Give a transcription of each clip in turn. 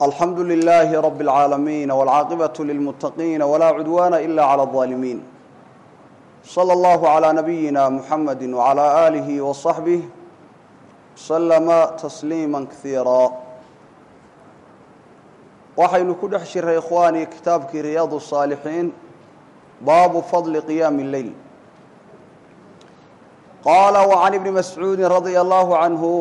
alxamdu lilaahi rabi اlcaalamiin wاlcaaqibaةu lilmuttaqiina walaa cudwaana ila clى اظaalimiin slى اllahu عlى nabiyina muxamadi wعlى aalihi waصaxbih slama tasliima kaiira waxaynu ku dhex jiray ikhwaani kitaabkii riyaad الصaalixiin baabu fadli qiyaami اleyl qaala وcan ibni mascuudi radia allahu canhu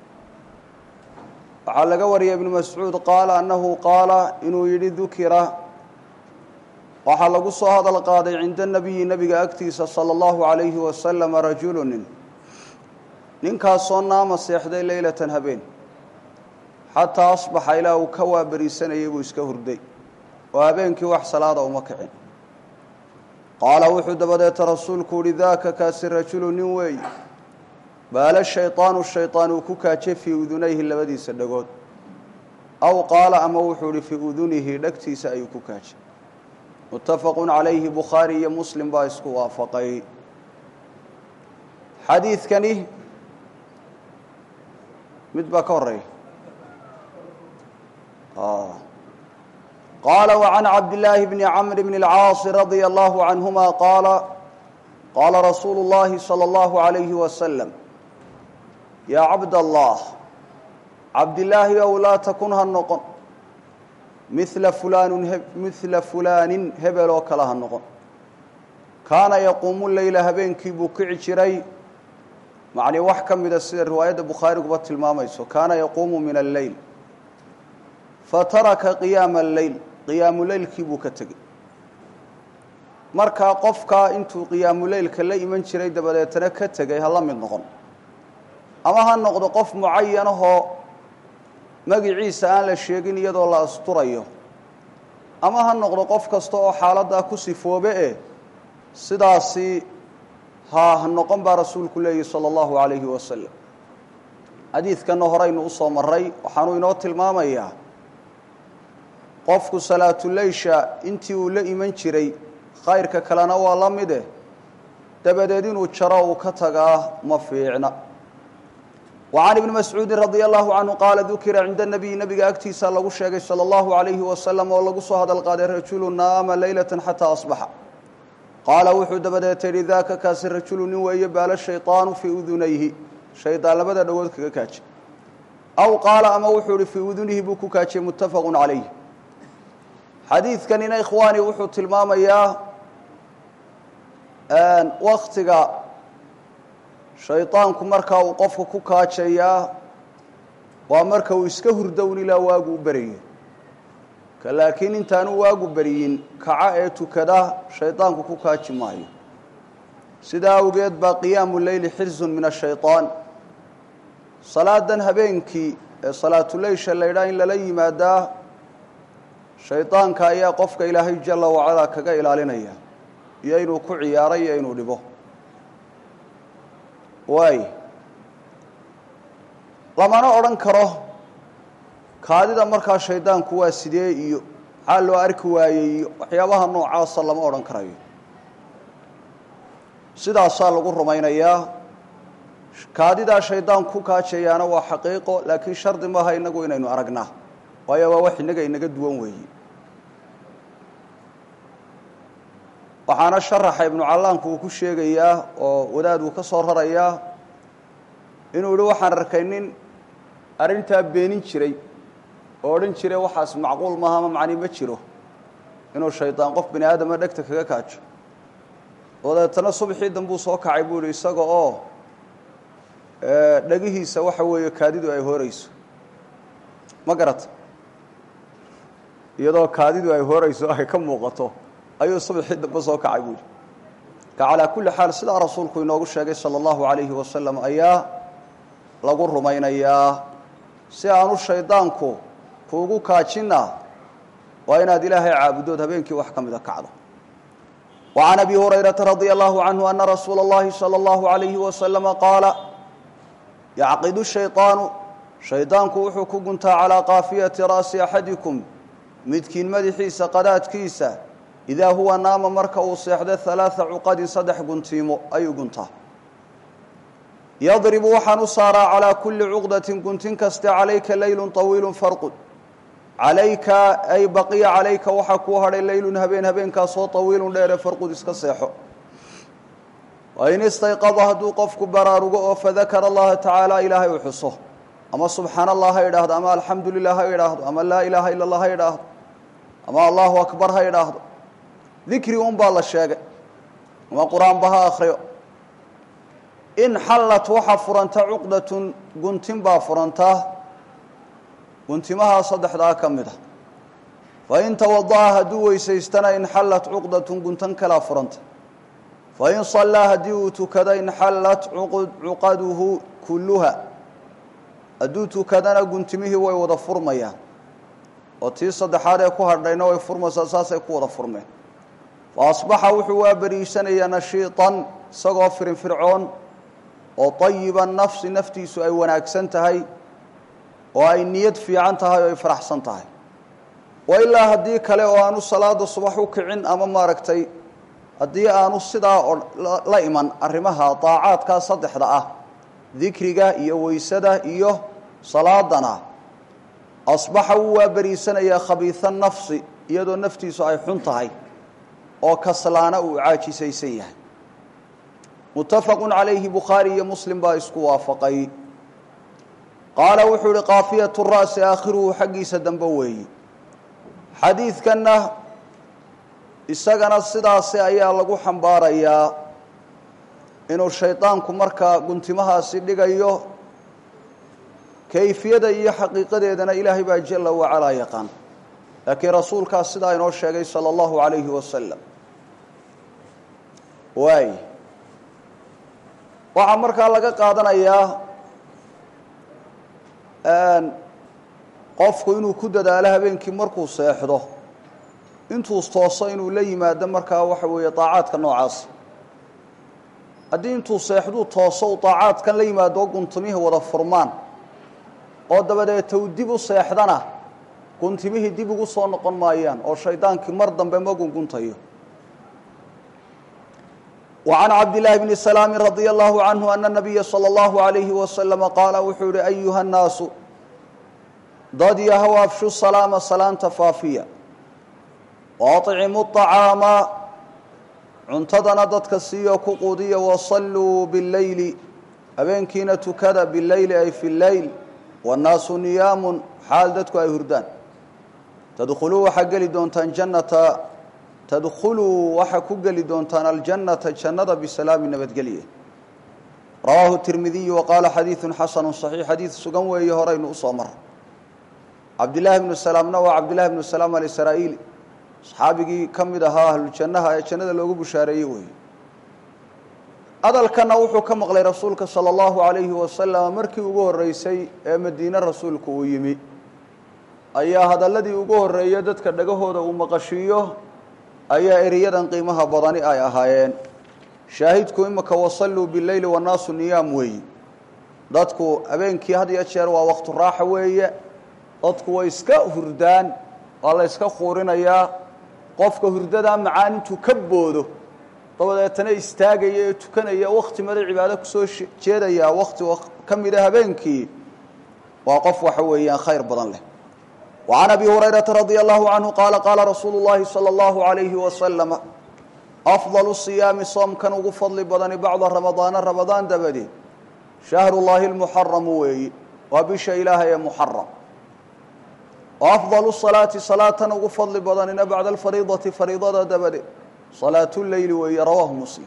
waxaa laga wariyay ibnu mascuud qaala annahu qaala inuu yidhi dukira waxaa lagu soo hadal qaaday cinda nebiyi nebiga agtiisa sala allahu calayhi wasalama rajulu nin ninkaasoo naama seexday leylatan habeen xataa asbaxa ilaa uu ka waaberiisanayay buu iska hurday oo habeenkii wax salaada uma kicin qaala wuxuu dabadeeta rasuulku uhi daaka kaasi rajulu nin weey baala shayطaanu shayطaan uu ku kaajay fii udunayhi labadiisa dhagood aw qaala ama wuxuu ihi fii udunihi dhegtiisa ayuu ku kaajay muttafaqu calayhi bukhaari iyo muslim baa isku waafaqay xadiidkani mid baa ka horeeya qaala وcan cabdillaahi bni camr bni اlcaasi radia allahu canhuma qaala qaala rasuulu اllahi salى اllahu عalayhi waslm yaa cabd allah cabdilaahi ow laa takun ha noqon mila fulaanu mila fulaanin hebel oo kale ha noqon kaana yaquumu leyla habeenkii buu kici jiray macnii wax ka mida sida riwaayadda bukhaariguba tilmaamayso kaana yaquumu min alleyl fataraka qiyaama alleyl qiyaamu leylkii buu ka tegey markaa qofkaa intuu qiyaamuleylka la iman jiray dabadeetana ka tegay ha la mid noqon ama ha noqdo qof mucayanahoo magiciisa aan la sheegin iyadoo la asturayo ama ha noqdo qof kasta oo xaaladdaa ku sifoobe eh sidaasi ha ha noqon baa rasuulku leeyahi sala allahu calayhi wasalam xadiidkanna horeynu usoo maray waxaanuu inoo tilmaamayaa qofku salaatuleysha intii uu la iman jiray khayrka kalena waa la mid eh dabadeed inuu jaro uu ka tagaa ma fiicna وعن بن مسعوudi رضي الله عنه qاala dukira cinda النبي nebiga agtiisa lagu sheegay slى الlaه عaليه وasلم oo lagu soo hadal qaaday rajulu naama laylaة xatىa أصبaxa qaala wuxuu dabadeeta yihi daka kaasi rajulu nin weeye baala shayطaanu fii udunayhi shaydaan labada dhagood kaga kaajay aw qaala ama wuxuu ihi fii udunihi buu ku kaajiyey mutafaq عalayh xadiidkanina ikhwaani wuxuu tilmaamayaa waktiga shaydaanku markaa uu qofka ku kaajayaa waa marka uu iska hurdown ilaa waagu u berayo ka laakiin intaanu waagu beriyin kaca ee tukada shaydaanku ku kaaji maayo sidaa awgeed baa qiyaamu leyli xirzun min ashayطaan salaadan habeenkii ee salaatuleysha la ydhaa in lala yimaadaa shaydaanka ayaa qofka ilaahay jala wacalaa kaga ilaalinaya iyo inuu ku ciyaaro iyo inuu dhibo waay lamana odhan karo kaadida markaa shaydaanku waa sidee iyo maxaa loo arki waayey iyo waxyaabaha noocaasa lama odhan karayo sidaasaa lagu rumaynayaa kaadidaa shaydaan ku kaajayaana waa xaqiiqo laakiin shardi maaha inagu inaynu aragnaa waayo waa wax innaga inaga duwan weeye waxaana sharaxa ibnu callaanku uu ku sheegayaa oo wadaad uu ka soo rarayaa inuu yihi waxaan arkay nin arrintaa beenin jiray oo odhan jiray waxaas macquul maaha ama macni ma jiro inuu shaydaan qof bini aadama dhegta kaga kaajo dabeetana subxii dambuu soo kacay buu yihi isaga oo dhegihiisa waxa weeye kaadidu ay horeyso ma garata iyadoo kaadidu ay horeyso ay ka muuqato ayuu subxii dambe soo kacay buu yihi ka calaa kulli xaal sidaa rasuulku inoogu sheegay sala allahu calayhi wasalam ayaa lagu rumaynayaa si aanu shaydaanku kuugu kaajina waa inaad ilaahay caabudood habeenkii wax ka mida kacdo wa can abi hurayrata radia allahu canhu ana rasuula اllahi salى allahu alayhi wasalama qaala yacqidu shayطaanu shaydaanku wuxuu ku guntaa calaa kaafiyati ra'si axadikum midkiin madaxiisa qadaadkiisa idaa huwa naama marka uu seexdo halaaa cuqadin saddex guntiimo ayuu guntaa yadribu waxaan u saaraa calaa kulli cuqdatin guntin kaste calayka leylun طawiilu farqud calayka ay baqiya calayka waxaa kuu hadhay leylun habeen habeenkaasoo tawiilun dheere farqud iska seexo wain istayqada hadduu qofku baraarugo oo fadakara allaha tacaala ilaahay u xuso ama subxaana allah ha idhaahdo ama alxamdu lilah ha idhaahdo ama laa ilaaha ila allah ha idhaahdo ama allahu akbar ha idhaahdo dikri un baa la sheegay ama qur-aanba ha akriyo in xallat waxaa furanta cuqdatun guntin baa furantaa guntimahaa saddexdaa ka mid a fain tawada'a hadduu weysaystana inxallat cuqdatun guntan kalaa furanta fain sallaa haddii uu tukado inxallat cuqaduhu kulluha hadduu tukadana guntimihii way wada furmayaan oo tii saddexaad ee ku hadhayna way furmaysaa saasay ku wada furmeen fa asbaxa wuxuu waa beriisanayaa nashiitan isagoo firinfircoon oo tayiba nafsi naftiisu ay wanaagsan tahay oo ay niyad fiican tahay oo ay faraxsan tahay wa ilaa haddii kale oo aanu salaada subax u kicin ama maaragtay haddii aanu sidaa oo la iman arrimaha daacaadkaa saddexda ah dikriga iyo weysada iyo salaadana asbaxa wuu waa beriisanayaa khabiisa nafsi iyadoo naftiisu ay xun tahay oo kaslaana uu caajisaysan yahay muttafaqu calayhi bukhaari iyo muslim baa isku waafaqay qaala wuxuu ihi kaafiyatu ra'si aakhiruhu xaggiisa dambe weeyi xadiidkanna isagana sidaasi ayaa lagu xambaarayaa inuu shaydaanku markaa guntimahaasi dhigayo kayfiyada iyo xaqiiqadeedana ilaahay baa jala wacalaa yaqaan laakiin rasuulkaas sidaa inoo sheegay sala allahu calayhi wasalam waay waxaa markaa laga qaadanayaa qofku inuu ku dadaalo habeenkii markuu seexdo intuu tooso inuu la yimaado markaa waxa weeye daacaadka noocaas haddii intuu seexduu tooso uu daacaadkan la yimaado guntimihii wada furmaan oo dabadeeta uu dib u seexdana guntimihii dib ugu soo noqon maayaan oo shaydaankii mar dambe ma gunguntayo وعن عبد الله بن سلام رضي الله عنه أن النبي صلى الله عليه وسلم قال wuxuu hi أيهa الناaس dad yahw afshu السلاaم سلاanta faafiya وأطعمu الطعاaمa cuntadana dadka siiyo ku quudiya وصلوu bالleyل habeenkiina tukada bالleyl ay في الleyl والنaasu نiyaaم xaal dadku ay hurdaan تdkhلuu waxaa geli doontaan جaنaةa tadkhuluu waxaa ku geli doontaan aljannata jannada bisalaami nabadgelye rawaahu tirmidiyu waqaala xadiidun xasanu صaxiix xadiid sugan weeye horaynu usoo mara cabdillaahi bnu salaamna waa cabdillahi bnu salaam alisraa'iili saxaabigii ka mid ahaa ahlujannaha ee jannada loogu bushaareeyey weeye hadalkana wuxuu ka maqlay rasuulka sala allahu alayhi wasalam markii ugu horreysay ee madiine rasuulku uu yimi ayaa hadalladii ugu horreeya dadka dhagahooda uu maqashiiyo ayaa eriyadan qiimaha badani ay ahaayeen shaahidku imika wasalluu bileyli wannaasu niyaam weeyi dadku habeenkii had iyo jeer waa waktu raaxa weeye dadku way iska hurdaan waa la yska quurinayaa qofka hurdadaa macaan intuu ka boodo dabadeetana istaagaya ee tukanaya wakti mada cibaado kusoo jeedayaa wakti ka mida habeenkii waa qof waxa weeyaan khayr badan leh وعن أبي هريرة رضي الله عنه قال قال رsuuل اللhi صلى الله عليه وسلم أفضل الصياaم soomkan ugu fadli badani bacda رamaضاana رamaضaan dabadeed شhهر اللahi المحرم weeyi waa bisha ilaahay ee محرم وأفضل الصلاaةi صلاatan ugu fadli badanina baعda الفريضaةi فريضada dabadeed صلاaة الleyl weeye rawاه مسلم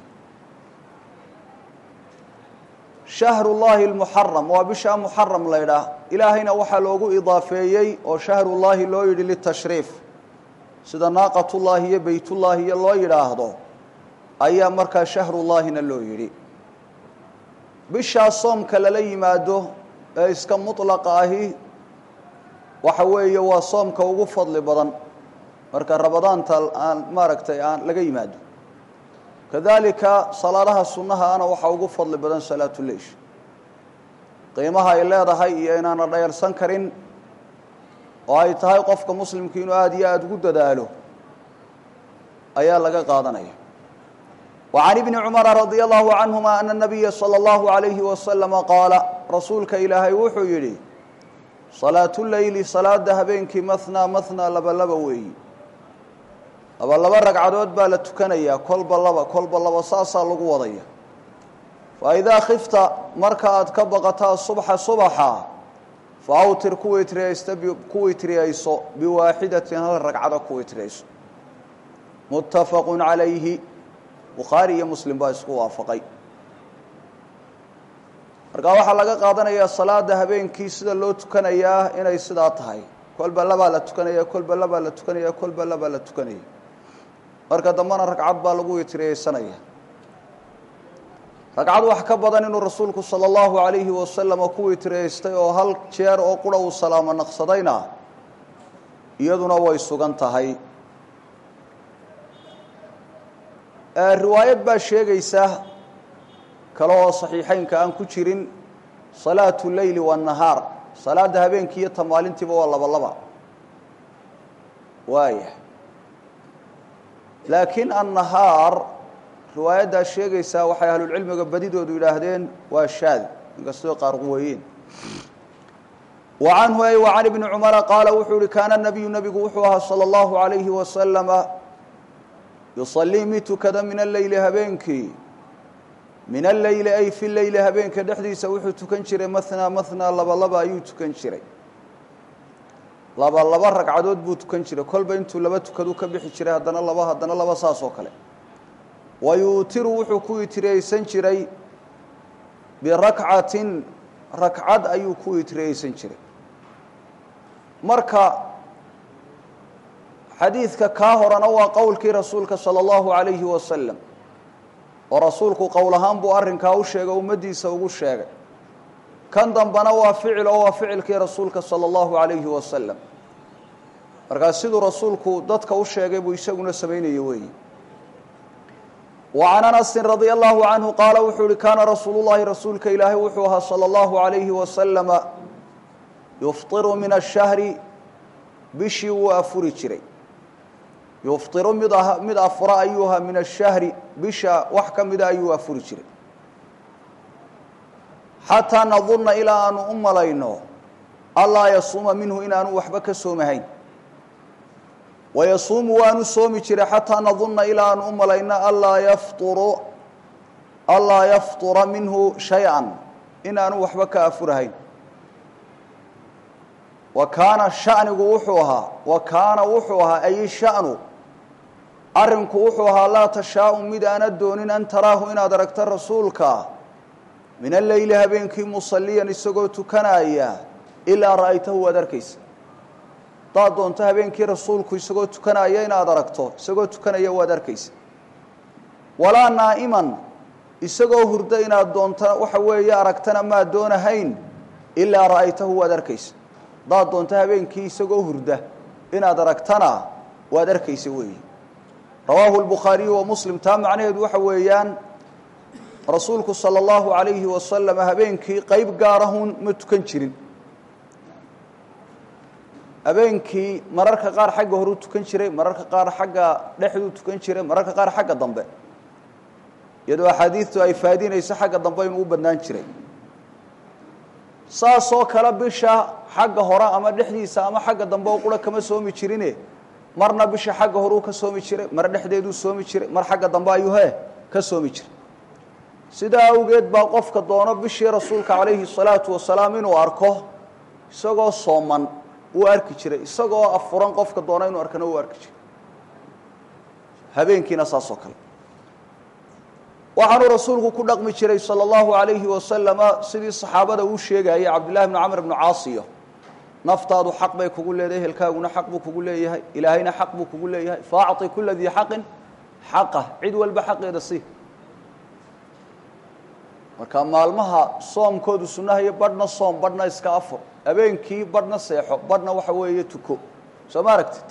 shahru llahi lmuxaram waa bishaa muxaram la ydhaah ilaahayna waxaa loogu idaafeeyey oo shahrullaahi loo yidhi litashriif sida naaqatullaahi iyo beytullaahi iyo loo yidhaahdo ayaa markaa shahrullaahina loo yidhi bishaa soomka lala yimaado ee iska mutlaqa ahi waxa weeye waa soomka ugu fadli badan marka ramadaanta aan maaragtay aan laga yimaado kadalika salaadaha sunnaha ana waxaa ugu fadli badan salaatuleysh qiimaha ay leedahay iyo inaana dhayarsan karin oo ay tahay qofka muslimku inuu aada iyo aada ugu dadaalo ayaa laga qaadanaya wa can ibni cumara radia allahu canhuma ana nabiya sala allahu alayhi wasalama qaala rasuulka ilaahay wuxuu yidhi salaatuleyli salaada habeenkii mathnaa mathnaa laba laba weeyi laba laba ragcadood baa la tukanayaa kolba laba kolba laba saasaa lagu wadaya fa idaa khifta marka aad ka baqataa subxa subaxa fa awtir ku witriyaysta ku witriyayso biwaaxidatin hal ragcado ku witriyayso muttafaqu calayhi bukhaari iyo muslim baa isku waafaqay markaa waxaa laga qaadanayaa salaada habeenkii sida loo tukanayaa inay sidaa tahay kolba labaa la tukanaya kolba labaa la tukanaya kolba labaa la tukanaya marka dambena ragcad baa lagu witriyeysanaya ragcad wax ka badan inuu rasuulku sala allahu alayhi wasalama ku witriyeystay oo hal jeer oo qura uu salaamo naqsadayna iyaduna way sugan tahay riwaayad baa sheegaysa kale oo saxiixeynka aan ku jirin salaatu leyli waannahaar salaada habeenkii iyo ta maalintiiba waa laba laba waaya laakiin annahaar riwaayaddaa sheegaysaa waxay ahlulcilmiga badidoodu yidhaahdeen waa shaad inkastoo qaar quweeyeen wa canhu ay wa can ibni cumara qaala wuxuu yihi kaana nabiyu nabigu wuxuu ahaa sala allahu alayhi wasalama yusalii mid tukada min alleyli habeenkii min alleyli ay fi leyli habeenka dhexdiisa wuxuu tukan jiray mathnaa mathnaa laba laba ayuu tukan jiray laba laba ragcadood buu tukan jiray kolba intuu laba tukadu ka bixi jiray haddana laba haddana laba saas oo kale wa yuutiru wuxuu ku witriyeysan jiray birakcatin rakcad ayuu ku witriyeysan jiray marka xadiidka kaa horena waa qowlkii rasuulka sala allahu alayhi wasalam oo rasuulku qowl ahaan buu arrinkaa u sheegay ummaddiisa ugu sheegay kan dambena waa ficil oo waa ficilkii rasuulka sala allahu alayhi wasalam markaa siduu rasuulku dadka u sheegay buu isaguna samaynaya weeyi wa can anasin radia allahu canhu qaala wuxuu yihi kaana rasuulu llahi rasuulka ilaahay wuxuu ahaa sala allahu alayhi wasalama yufطiru min ashahri bishii wuu afuri jiray yufطiru mid mid afura ayuu ahaa min ashahri bisha wax ka mida ayuu afuri jiray xataa nadunna ilaa aanu u malayno allaa yasuuma minhu inaanu waxba ka soomahayn wayasuumu waanu soomi jiray xataa nadunna ilaa aanu u malayno allaa yafطuru allaa yafطura minhu shay-an inaanu waxba ka afurahayn wa kaana shanigu wuxuu ahaa wa kaana wuxuu ahaa ay shanu arrinku wuxuu ahaa laa tashaau mid aana doonin an taraahu inaad aragto rasuulka min alleyli habeenkii musaliyan isagoo tukanaya ilaa ra'aytahu waad arkaysa haddaad doonto habeenkii rasuulku isagoo tukanaya inaad aragto isagoo tukanaya waad arkaysa walaa naa'iman isagoo hurda inaad doonto waxa weeye aragtana maad doonahayn ilaa ra'aytahu waad arkaysa haddaad doonto habeenkii isagoo hurda inaad aragtana waad arkaysa weeyi rawaahu lbukhaariyu wa muslim taa macnaheedu waxa weeyaan rasuulku sala allahu alayhi wasalam habeenkii qeyb gaarahun ma tukan jirin habeenkii mararka qaar xagga horuu tukan jiray mararka qaar xagga dhexduu tukan jiray mararka qaar xagga dambe iyadoo axaadiidtu ay faadinayso xagga dambe inuu u badnaan jiray saasoo kale bisha xagga hore ama dhexdiisa ama xagga dambe oo qura kama soomi jirine marna bisha xagga horuu ka soomi jiray mar dhexdeeduu soomi jiray mar xagga dambe ayuu he ka soomi jiray sidaa awgeed baa qofka doono bishii rasuulka calayhi salaatu wasalaam inuu arko isagoo sooman wuu arki jiray isagoo afuran qofka doona inuu arkana wuu arki jiray habeenkiina saas oo kale waxaanuu rasuulku ku dhaqmi jiray sala allahu alayhi wasalama sidii saxaabada uu sheegayay cabdillahi bnu camr bnu caasiyo naftaadu xaq bay kugu leedahay ehelkaaguna xaq buu kugu leeyahay ilaahayna xaq buu kugu leeyahay faacطi kula dii xaqin xaqah cid walba xaqeeda si marka maalmaha soomkoodu sunnahayo badhna soom badhna iska afur habeenkii badhna seexo badhna waxa weeye tuko soo ma aragtid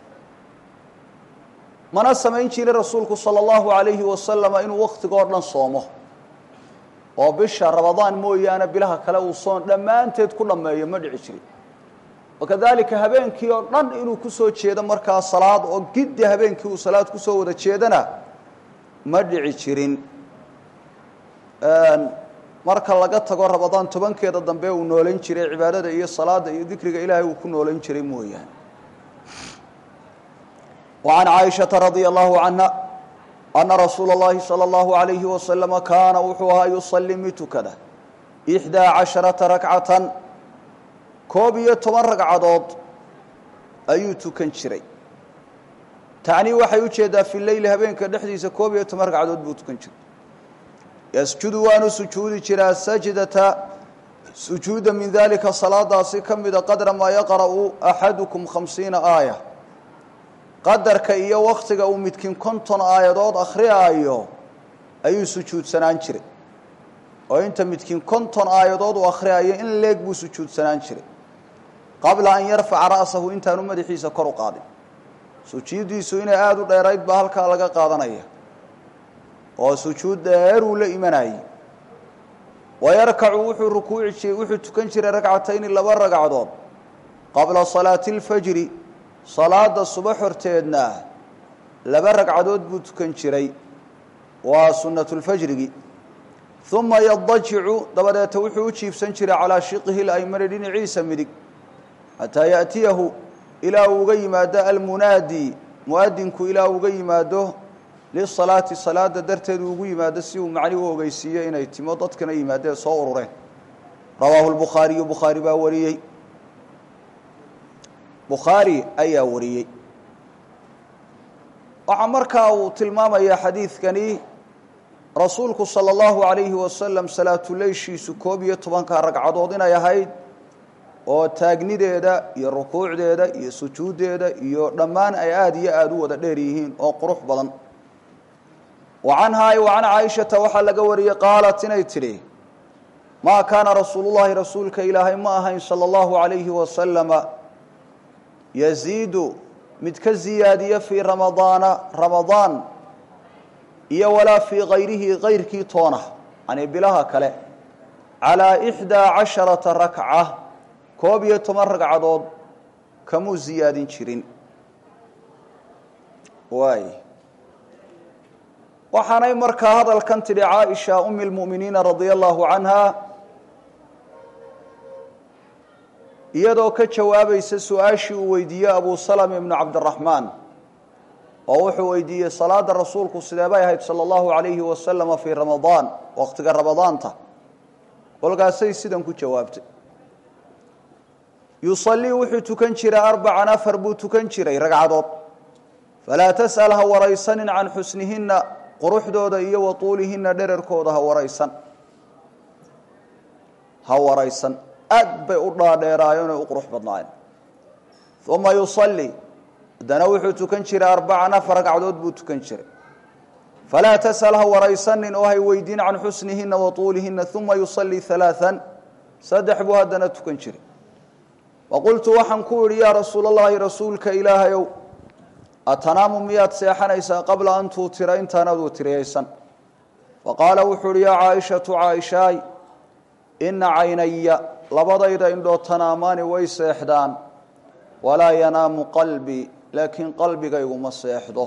mana samayn jirin rasuulku sala allahu alayhi wasalama inuu waktigoo dhan soomo oo bisha rabadaan mooyaane bilaha kale uu soon dhammaanteed ku dhammeeyo ma dhici jirin wakadalika habeenkii oo dhan inuu kusoo jeedo markaa salaad oo giddi habeenkii uu salaad kusoo wada jeedana ma dhici jirin marka laga tago ramadaan tobankeeda dambe uu noolayn jiray cibaadada iyo salaada iyo dikriga ilaahay uu ku noolayn jiray mooyaane wa can caaishata radia allahu canha ana rasuula اllahi salى اllahu alayhi wasalama kaana wuxuu ahaa yusalli mid tukada ixdaa casharata rakcatan koob iyo toban ragcadood ayuu tukan jiray tacnii waxay u jeedaa fi leyli habeenka dhexdiisa koob iyo toban ragcadood buu tukan jiray yasjudu waanu sujuudi jiraa sajdata sujuuda min dalika salaadaasi ka mida qadra maa yaqra'u axadukum khamsiina aaya qadarka iyo wakhtiga uu midkiin konton aayadood akhriyaayo ayuu sujuudsanaan jiray oo inta midkiin konton aayadood uu akhriyaayo in leeg buu sujuudsanaan jiray qabla an yarfaca ra'sahu intaanu madaxiisa kor u qaadin sujuuddiisu inay aada u dheerayd baa halkaa laga qaadanaya oo sujuud dheer uu la imanayay wayarkacu wuxuu rukuuci wuxuu tukan jiray ragcatayni laba ragcadood qabla salaati اlfajri salaada subax horteedna laba ragcadood buu tukan jiray waa sunatulfajrigi uma yadajicu dabadeeta wuxuu u jiibsan jiray calaa shiqihi laymani dhinaciisa midig xataa yaأtiyahu ilaa uu uga yimaado almunaadi muadinku ilaa uga yimaado lisalaati salaada darteed uu ugu yimaado si uu macni u ogeysiiyo inay timo dadkana yimaadee soo urureen rawaahu lbukhaariyu bukhaari baa wariyey bukhaari ayaa wariyey waxaa markaa uu tilmaamayaa xadiidkani rasuulku salى اllahu alayhi wasalam salaatuleyshiisu koob iyo tobanka ragcadood inay ahayd oo taagnideeda iyo rukuucdeeda iyo sujuuddeeda iyo dhammaan ay aada iyo aada u wada dheer yihiin oo qurux badan wa canhaa wa can caaishata waxaa laga wariyey qaalat inay tidhi maa kaana rasuulullahi rasuulka ilaahay ma ahayn salى اllahu alayhi wasalama yaziidu mid ka ziyaadiya fii ramadaana ramadaan iyo walaa fii kayrihi kayrkii toona yani bilaha kale calaa ixdaa casharata rakca koob iyo toban ragcadood kamuu ziyaadin jirin waay waxaanay markaa hadalkan tidhi caaisha umi lmu'miniina radia allahu canha iyadoo ka jawaabaysa su-aashii uu weydiiyey abu salama ibnu cabdiraxmaan oo wuxuu weydiiyey salaada rasuulku sidee bay ahayd sala allahu alayhi wasalama fii ramadaan waqtiga ramadaanta kolkaasay sidan ku jawaabtay yusallii wuxuu tukan jiray arbacan afar buu tukan jiray ragcadood falaa tas'al ha waraysanin can xusnihinna quruxdooda iyo wa tuulihinna dherarkooda ha waraysan ha waraysan aad bay u dhaadheeraayeen oo u qurux badnaayeen uma yusallii haddana wuxuu tukan jiray arbacan afar ragcadood buu tukan jiray falaa tas'al ha waraysanin oo hay weydiin can xusnihinna wa tuulihinna uma yusallii halaaan saddex buu haddana tukan jiray waqultu waxaan ku idhi yaa rasuul allahi rasuulka ilaahayow atanaamu miyaad seexanaysaa qabla an tuutira intaanaad utiriyaysan faqaala wuxuu uhi yaa caaishatu caaishaay ina caynaya labadayda indhoo tanaamaani way seexdaan walaa yanaamu qalbii laakiin qalbigaygu ma seexdo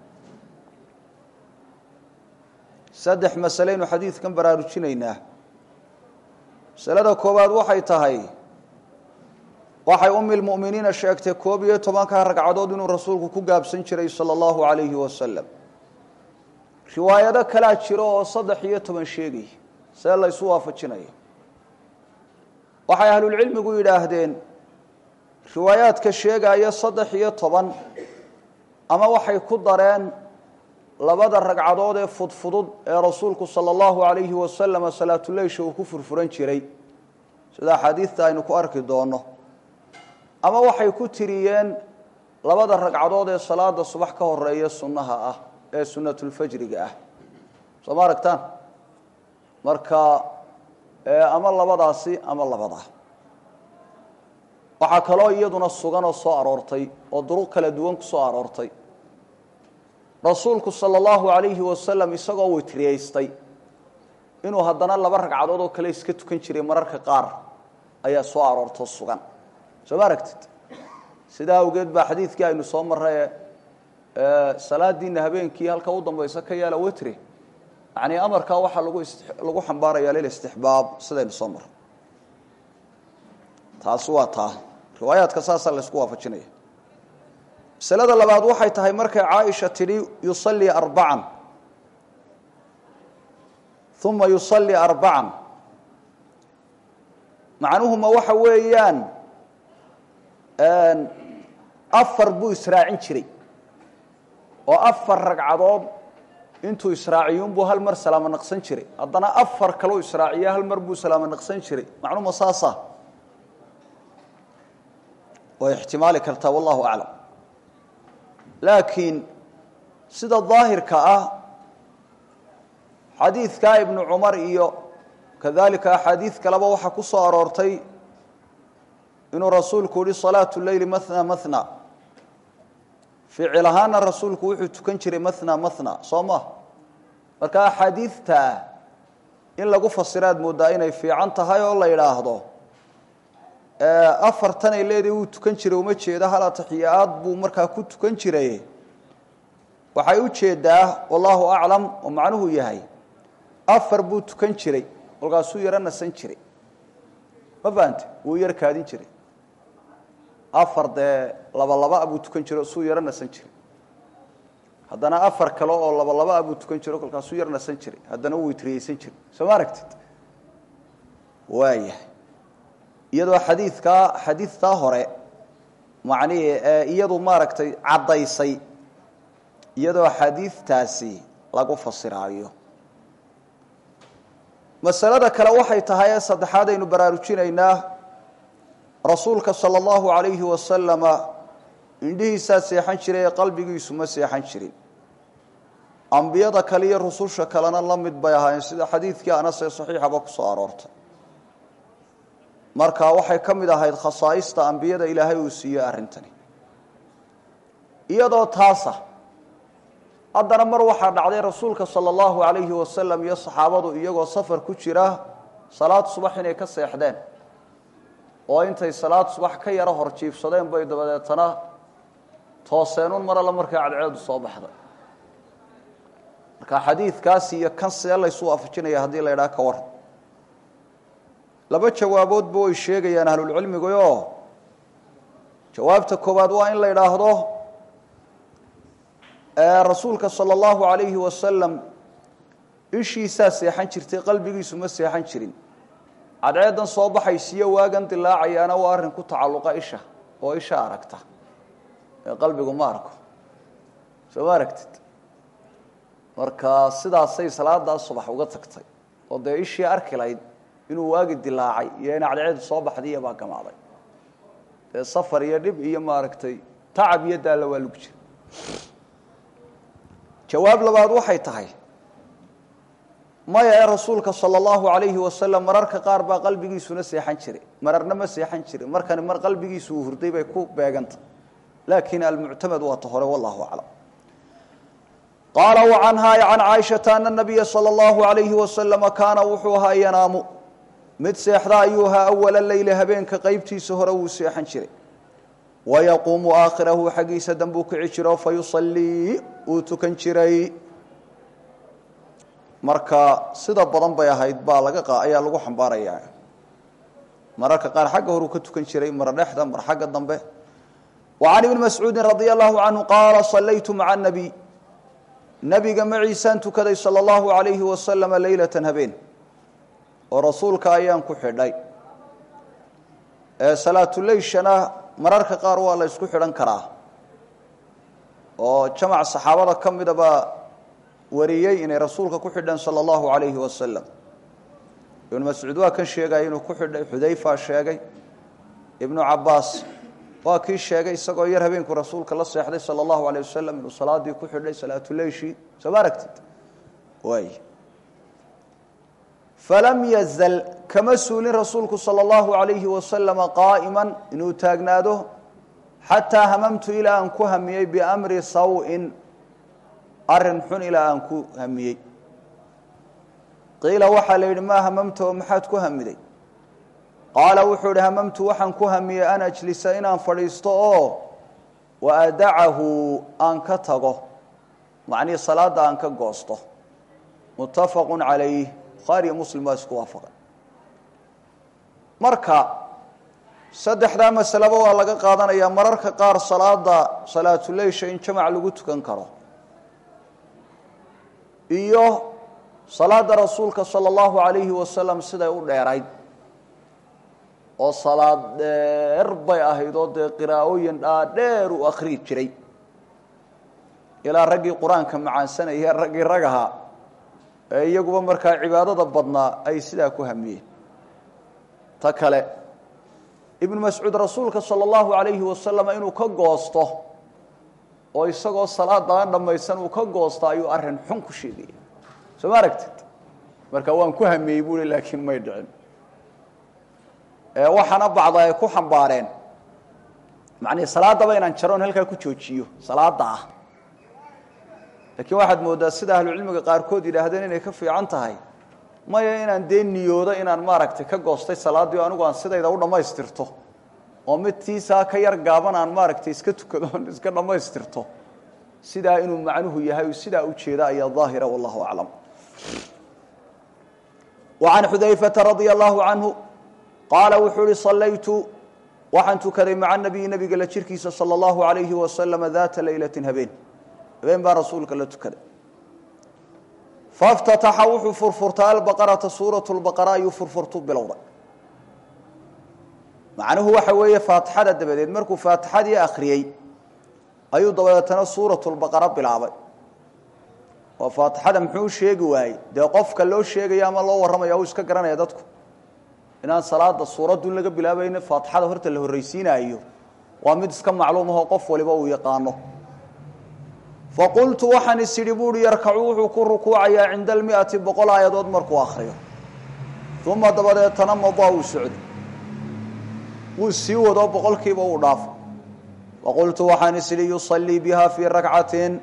saddex masaleynu xadiidkan baraarujinaynaa masalada koowaad waxay tahay waxay umi lmu'miniina sheegtay koob iyo tobanka ragcadood inuu rasuulku ku gaabsan jiray sala allahu alayhi wasalam riwaayado kalaa jiro oo saddex iyo toban sheegay see laysu waafajinaya waxay ahlulcilmigu yidhaahdeen riwaayaadka sheegaya saddex iyo toban ama waxay ku dareen labada ragcadood ee fudfudud ee rasuulku sala allahu alayhi wasalama salaatuleysha uu ku furfuran jiray sida axaadiidta aynu ku arki doono ama waxay ku tiriyeen labada ragcadood ee salaada subax ka horeeya sunnaha ah ee sunnatulfajriga ah soo ma aragtaan marka ama labadaasi ama labadaa waxaa kaloo iyaduna sugan oo soo aroortay oo duruq kala duwan ku soo aroortay rasuulku sala allahu alayhi wasalam isagoo witriyaystay inuu haddana laba ragcadood oo kale iska tukan jiray mararka qaar ayaa soo aroortoo sugan soo ma aragtid sidaa awgeed baa xadiidkii aynu soo marray salaadiina habeenkii halka u dambaysa ka yaala witri yani amarkaa waxaa lagu lagu xambaaraya lilistixbaab sidaynu soo maro taasi waa taa riwaayaadka saasaa la isku waafajinaya masalada labaad waxay tahay markay caaisha tidhi yusallii arbacan uma yusallii arbacan macnuhuma waxa weeyaan afar buu israacin jiray oo afar ragcadood intuu israaciyuunbuu hal mar salaamo naqsan jiray haddana afar kaleu israaciya hal mar buu salaamo naqsan jiray macnuhuma saasa way ixtimaali kartaa wallahu aclam laakiin sida daahirka ah xadiidkaa ibnu cumar iyo kadalika axaadiid kaleba waxaa ku soo aroortay inuu rasuulku yihi salaatu leyli mahna mahna ficil ahaana rasuulku wuxuu tukan jiray mahna mahna soo ma marka axaadiidtaa in lagu fasiraad moodaa inay fiican tahay oo la yidhaahdo afartan ay leedahay wuu tukan jiray uma jeeda hal atixiyaad buu markaa ku tukan jiray waxay u jeedaa wallahu aclam oo macnuhu yahay afar buu tukan jiray kolkaasuu yaro nasan jiray ma fahante wuu yar kaadin jiray afar dee laba laba buu tukan jiro suu yaro nasan jiray haddana afar kale oo laba laba buu tukan jiro kolkaasuu yar nasan jiray haddana wuu itriyeysan jiray soo ma aragtid waayahay iyadoo xadiidkaa xadiidtaa hore macnihii iyadu maaragtay caddaysay iyadoo xadiidtaasi lagu fasiraayo masalada kale waxay tahay ee saddexaad aynu baraarujinaynaa rasuulka sala allahu calayhi wasalama indhihiisaa seexan jiray ee qalbigiisu ma seexan jirin ambiyada kale iyo rususha kalena la mid bay ahaayeen sida xadiidkii anas ee saxiixaba ku soo aroortay marka waxay ka mid ahayd khasaa'ista ambiyada ilaahay uu siiyey arrintani iyadoo taasa haddana mar waxaa dhacday rasuulka sala allahu calayhi wasalam iyo saxaabadu iyagoo safar ku jira salaad subax inay ka seexdeen oo intay salaad subax ka yaro hor jiifsadeen bay dabadeetana tooseenun mar alla markay cadceedu soo baxday marka xadiidkaasi iyo kan see laysu waafajinaya haddii la idhaha ka waran laba jawaaboodba way sheegayaan ahlulcilmiguoo jawaabta koowaad waa in la idhaahdo rasuulka sala allahu calayhi wasalam ishiisaa seexan jirtay qalbigiisu ma seexan jirin cadceedan soo baxaysiiyo waagan dilaacayaana waa arrin ku tacalluqa isha oo isha aragta ee qalbigu ma arko soo ma aragtid marka sidaasay salaadaas subax uga tagtay oo dee ishii arki layd inuu waagi dilaacay iyo in cadceedu soo baxday iyo baa gamaaday dee safar iyo dhib iyo maaragtay tacab iyo daalla waa lagu jira jawaab labaad waxay tahay maya ee rasuulka sala allahu calayhi wasalam mararka qaar baa qalbigiisuna seexan jiray mararna ma seexan jirin markani mar qalbigiisu uu hurday bay ku beeganta laakiin almuctamad waa ta hore wallahu aclam qaala wa canhaa can caaishata ana nabiya sala allahu calayhi wasalama kaana wuxuu ahaa yanaamu mid seexda ayuu ahaa awala leyli habeenka qeybtiisa hore wuu seexan jiray wayaquumu aakhirahu xaggiisa dambuu kici jiro fayusallii uu tukan jiray marka sida badan bay ahayd baa laga ayaa lagu xambaarayaa mararka qaar xagga horuu ka tukan jiray mar dhexda mar xagga dambe wa can ibni mascuudin radia allahu canhu qaala sallaytu maca nabiy nabiga maciisaan tukaday sala allahu alayhi wasalama leylatan habeen oo rasuulka ayaan ku xidhay salaatuleyshana mararka qaar waa la ysku xidhan karaa oo jamac saxaabada ka mida baa wariyey inay rasuulka ku xidheen sala allahu alayhi wasalam ibnu mascuud waa kan sheegaya inuu ku xidhay xudayfa sheegay ibnu cabaas waa kii sheegay isagoo yar habeenku rasuulka la seexday sala allahu alayh wasalam inuu salaadii ku xidhay salaatuleyshii soo ma aragtid waay falam yazal kama suulin rasuulku sala allahu alayhi wasalama qaa'iman inuu taagnaado xataa hamamtu ilaa aan ku hamiyey biamri saw-in arrin xun ilaa aan ku hamiyey qiila waxaa la yidhi maa hamamta oo maxaad ku hamiday qaala wuxuu idhi hamamtu waxaan ku hamiyey an ajlisa inaan fadhiisto oo wa adacahu aan ka tago macnihii salaadda aan ka goosto muttafaqu calayh bukhaariyo muslim baa isku waafaqay marka saddexdaa masaleba waa laga qaadanayaa mararka qaar salaada salaatuleysha in jamac lagu tukan karo iyo salaada rasuulka sala allahu alayhi wasalam siday u dheerayd oo salaad dheer bay ahayd oo dee qiraa'ooyin dhaadheer u akhrii jiray ilaa raggii qur-aanka macaansanaya raggii rag ahaa ee iyaguba markaa cibaadada badnaa ay sidaa ku hamiyeen ta kale ibnu mascuud rasuulka sala allahu alayhi wasalam inuu ka goosto oo isagoo salaada aan dhammaysan uu ka goosto ayuu arrin xun ku sheegaya soo ma aragtid marka waan ku hamiyey buui laakiin may dhicin waxaana bacda ay ku xambaareen macnii salaadaba inaan jaroon halkaa ku joojiyo salaada ah laakiin waxaad mooddaa sida ahlucilmiga qaarkood yidhaahdeen inay ka fiican tahay maya inaan dee niyoodo inaan maaragtay ka goostay salaaddii o anigu aan sidayda u dhammaystirto oo mid tiisaa ka yar gaaban aan maaragtay iska tukado on iska dhammaystirto sidaa inuu macnuhu yahay sidaa ujeeda ayaa daahira wallahu aclam وعan xudayfata radia allahu canhu qaala wuxuu uhi salaytu waxaan tukaday maca nabiyi nabiga la jirkiisa salى اllahu alayhi wasalama data leylati habeen habeen baa rasuulka la tukaday faاftataxa wuxuu furfurtay albaqarata suuraة اlbaqara ayuu furfurtu bilowday macnuhu waxa weeye faatixada dabadeed markuu faatixadii akhriyey ayuu dabadeetana suuraة اlbaqara bilaabay oo faatixada muxuu sheegi waayey dee qofka loo sheegaya ama loo warramaya uu iska garanaya dadku inaan salaada suuradun laga bilaabayna faatixada horta la horraysiinaayo waa mid iska macluum ahoo qof waliba uu yaqaano faqultu waxaan is idhi buuhi yarkacu wuxuu ku rukuucayaa cinda almiati boqol aayadood markuu akhriyo uma dabadeetana madaa uu socdo wuu sii wado boqolkiiba uu dhaafo faqultu waxaan is idhi yusallii biha fii rakcatin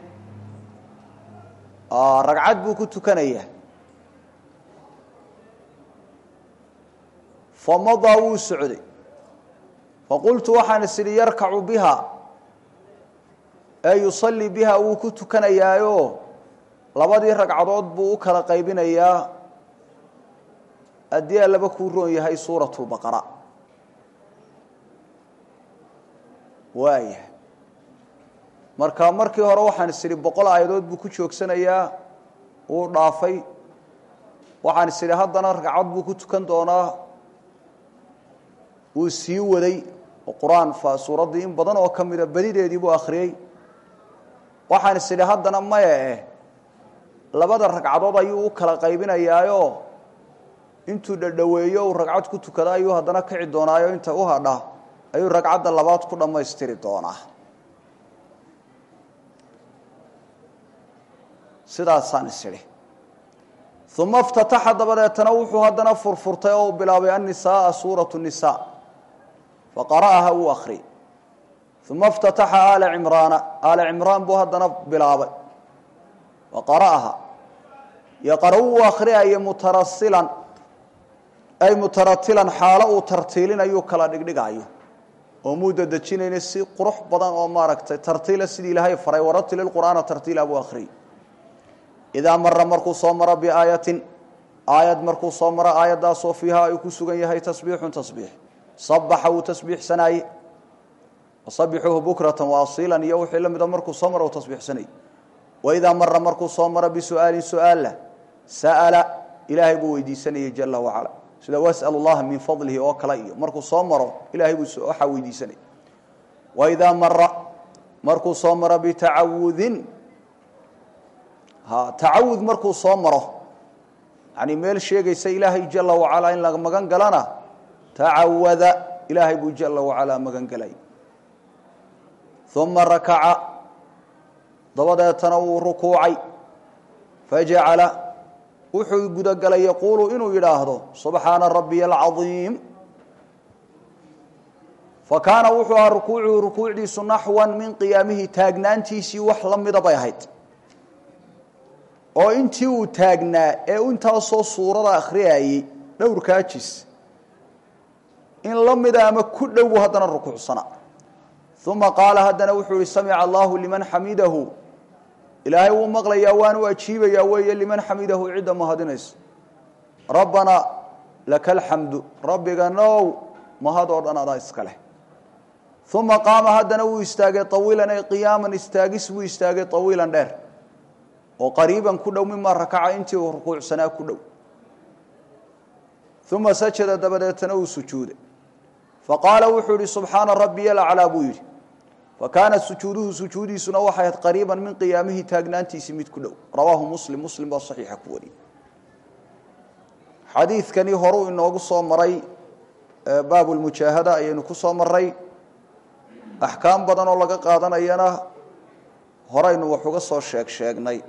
ragcad buu ku tukanayaa famadaa wuu socday faqultu waxaan is idhi yarkacu biha ee yusallii biha wuu ku tukanayaayo labadii ragcadood buu u kala qaybinayaa haddii allaba kuu roon yahay suurat lbaqara waaya marka markii hore waxaan is idhi boqol aayadood buu ku joogsanayaa wuu dhaafay waxaan is idhi haddana ragcad buu ku tukan doonaa wuu sii waday oo qur-aan suuraddii in badan oo ka mida badideedii buu akhriyey waxaan is idhi haddana maya eh labada ragcadood ayuu u kala qaybinayaayo intuu dhadhoweeyo uu ragcad ku tukada ayuu haddana kici doonaayo inta u hadha ayuu ragcadda labaad ku dhammaystiri doonaa sidaasaan is idhi uma اftataxa dabadeetana wuxuu haddana furfurtay oo uu bilaabay annisaaa suuraة الnisa faqara'aha wuu akhriyey uma اftataxa aala cimraana aala cimraan buu haddana bilaabay faqara'aha yaqara wuu akhriyaya mutarasilan ay mutaratilan xaalo uu tartiilinayuu kala dhigdhigayo oo muu dadejinayna si qurux badan oo maaragtay tartiila sidii ilaahay faray waratil اqur'aana tartiila buu akhriyey idaa mara markuu soo maro biaayatin aayad markuu soo maro aayaddaasoo fiiha ay ku sugan yahay tasbiixun tasbiix sabaxa wuu tasbiixsanaaye wasabixuuhu bukratan waasiilan iyo wixii la mida markuu soo maro uu tasbiixsanayey waidaa mara markuu soo maro bisu'aalin su-aalla sa'ala ilaahay buu weydiisanayey jala wacala sida was'al llaha min fadlihi oo kale iyo markuu soo maro ilaahay buu waxaa weydiisanayay waidaa mara markuu soo maro bitacawudin tacawud markuu soo maro yani meel sheegaysa ilaahay jala wacalaa in laga magan galana tacawada ilaahay buu jala wacalaa magan gelay uma rakaca dabadeetana wuu rukuucay fajacala wuxuu gudagalay yaquulu inuu yidhaahdo subxaana rabiya alcaiim fakaana wuxuu ahaa rukuucuhu rukuucdiisu naxwan min qiyaamihi taagnaantiisii wax la mida bay ahayd oo intii uu taagnaa ee intaasoo suurada akhriyayey dhowrkaa jis in la mida ama ku dhowu haddana rukuucsana uma qaala haddana wuxuu yihi samica allahu liman xamidahu ilaahay wuu maqlayaa waanu ajiibayaa weeye liman xamidahu cidda mahadinaysa rabbanaa laka alxamdu rabbiga now mahad oo dhan adaa iska leh uma qaama haddana wuu istaagay awiilan ay qiyaaman istaagis buu istaagay awiilan dheer oo qariiban ku dhow mima rakaca intii uu rukuucsanaa ku dhow uma sajada dabadeetana uu sujuuday faqaala wuxuu yihi subxaana rabbiya alaclaa buu yidhi fakaanat sujuuduhu sujuudiisuna waxay ahayd qariiban min qiyaamihi taagnaantiisii mid ku dhow rawaahu muslim muslim baa saxiixa ku wariyey xadiidkani horuu inoogu soo maray baabu lmujaahada ayaynu ku soo maray axkaam badan oo laga qaadanayana horeynu wax uga soo sheeg sheegnay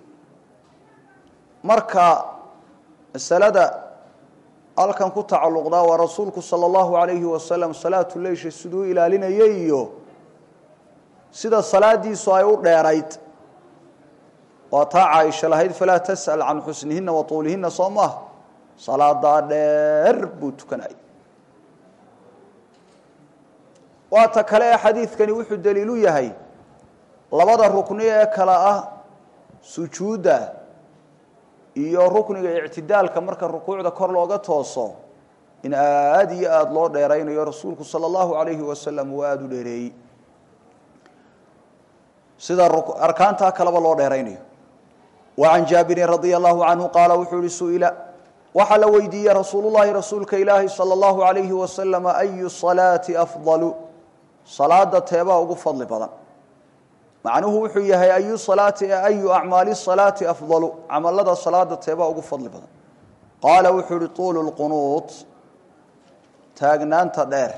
marka masalada halkan ku tacalluqdaa waa rasuulku sala allahu alayhi wasalam salaatu leysha siduu ilaalinayay iyo sida salaadiisu ay u dheerayd waa taa caaisha lahayd falaa tas'al can xusnihina wa tuulihina soo maaha salaadaa dheer buu tukanayay waa ta kale ee xadiidkani wuxuu daliilu yahay labada rukni ee kale ah sujuudda iyo rukniga ictidaalka marka rukuucda kor looga tooso in aada iyo aada loo dheeraynayo rasuulku sala allahu alayhi wasalam uu aada u dheereeyey sida arkaantaa kaleba loo dheeraynayo wa can jaabirin radia allahu canhu qaala wuxuu ihi su'ila waxaa la weydiiyey rasuulullahi rasuulka ilaahi sala allahu alayhi wasalam ayu salaati afdalu salaada teebaa ugu fadli badan macnuhu wuxuu yahay ayu salaati e ayu acmaali salaati afdalu camalada salaada teebaa ugu fadli badan qaala wuxuu ihi tuulu lqunuut taagnaanta dheer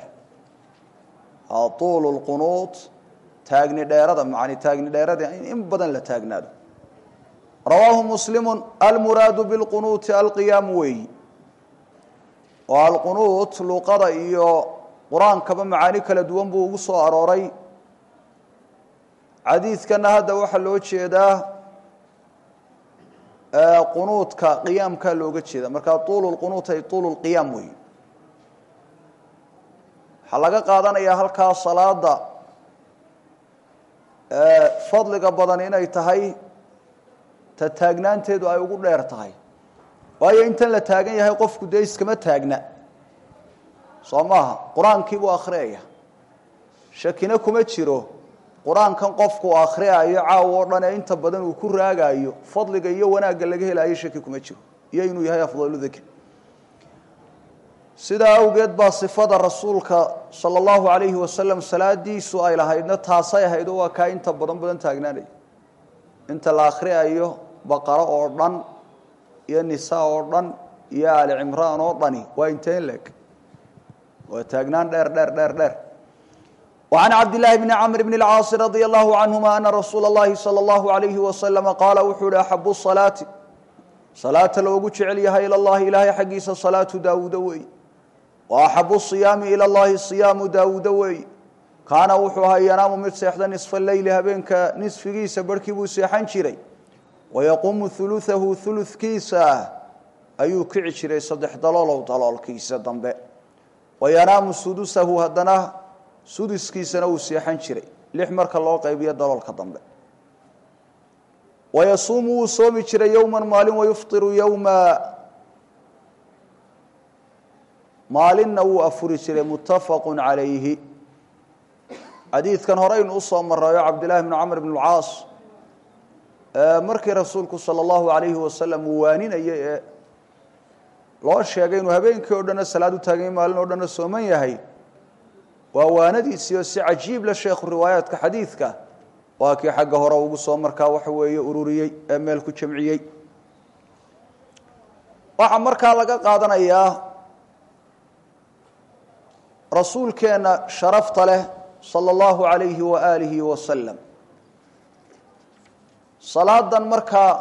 tuulu lqunuut taagni dheerada macni taagni dheerada in badan la taagnaado rawaahu muslimu almuraadu bilqunuuti alqiyaamu weeyi oo alqunuut luqada iyo qur-aankaba macaani kala duwan buu ugu soo arooray xadiidkana hadda waxaa loo jeedaa qunuudka qiyaamkaa looga jeeda markaa tuulu lqunuut ay tuulu lqiyaam weeyi waxaa laga qaadanayaa halkaa salaada fadliga badan inay tahay ta taagnaanteedu ay ugu dheer tahay waayo intan la taagan yahay qofku dee iskama taagna soo maaha qur-aankii buu akhriyaya shakina kuma jiro qur-aankan qofku akhriyayo caaw oo dhan ee inta badan uu ku raagayo fadliga iyo wanaagga laga helayo shaki kuma jiro iyo inuu yahay afdalu dikr sidaa awgeed baa sifada rasuulka sala allahu alayhi wasalam salaadiisu ay lahaydna taasay ahayd oo waa kaa inta badan badan taagnaanaya inta la akhriyayo baqaro oo dhan iyo nisaa oo dhan iyo aali cimraan oo dhani waa inteen leeg waa taagnaan dheer dheer dheer dheer وعن عبد الله بن عمرو بن العاص رضي الله عنهما أن رسول الله صلى الله عليه وسلم قال وxuu hi أحب الصلاaة صلاaةa loogu jecel yahay ilى الlahi ilahay xaggiisa صلاaةu daawuda weey وأحب الصiyaami ilى الlahi صiyaamu daawuda weey kaana wuxuu ahaa yanaamu mid seexda نiصف الleyli habeenka نiصfigiisa barhkii buu seexan jiray ويqumu ثuluثahu ثuluثkiisa ayuu kici jiray saddex daloolow daloolkiisa dambe وayanaamu sudusahu haddana sudiskiisana uu seexan jiray lix marka loo qaybiyo daloolka dambe wayasuumu wuu soomi jiray yowman maalin wayufطiru yowma maalinna wuu afuri jiray muttafaqu calayhi xadiidkan horeynu usoo marayo cabdillahi bn camr bn اlcaas markii rasuulku salى اllahu alayhi wasalam uu waaninayay ee loo sheegay inuu habeenkii o dhanna salaad u taaganya maalin o dhanna sooman yahay waa waanadiisiio si cajiib la sheekhu riwaayaadka xadiidka waa kii xagga hore ugu soo markaa waxa weeye ururiyey ee meel ku jamciyey waxaa markaa laga qaadanayaa rasuulkeenna sharafta leh sala allahu alayhi wa aalihi wasalam salaadan markaa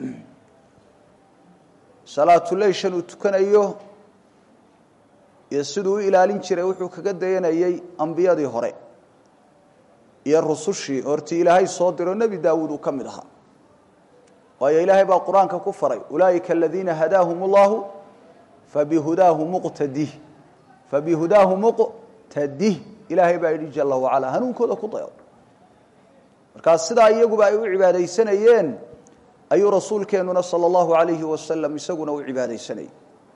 salaatuleyshan uu tukanayo iyo siduu u ilaalin jiray wuxuu kaga dayanayey ambiyadii hore iyo rusushii hortii ilaahay soo diro nebi daawuud uu ka mid ahaa waayo ilaahay baa qur-aanka ku faray ulaa'ika aladiina hadaahum اllahu fabihudaahu muqtadih fabihudaahu muqtadih ilaahay baa yidhi jala wacala hanuunkooda ku dayo markaa sidaa iyaguba ay u cibaadaysanayeen ayuu rasuulkeennuna sala allahu alayhi wasalam isaguna u cibaadaysanayay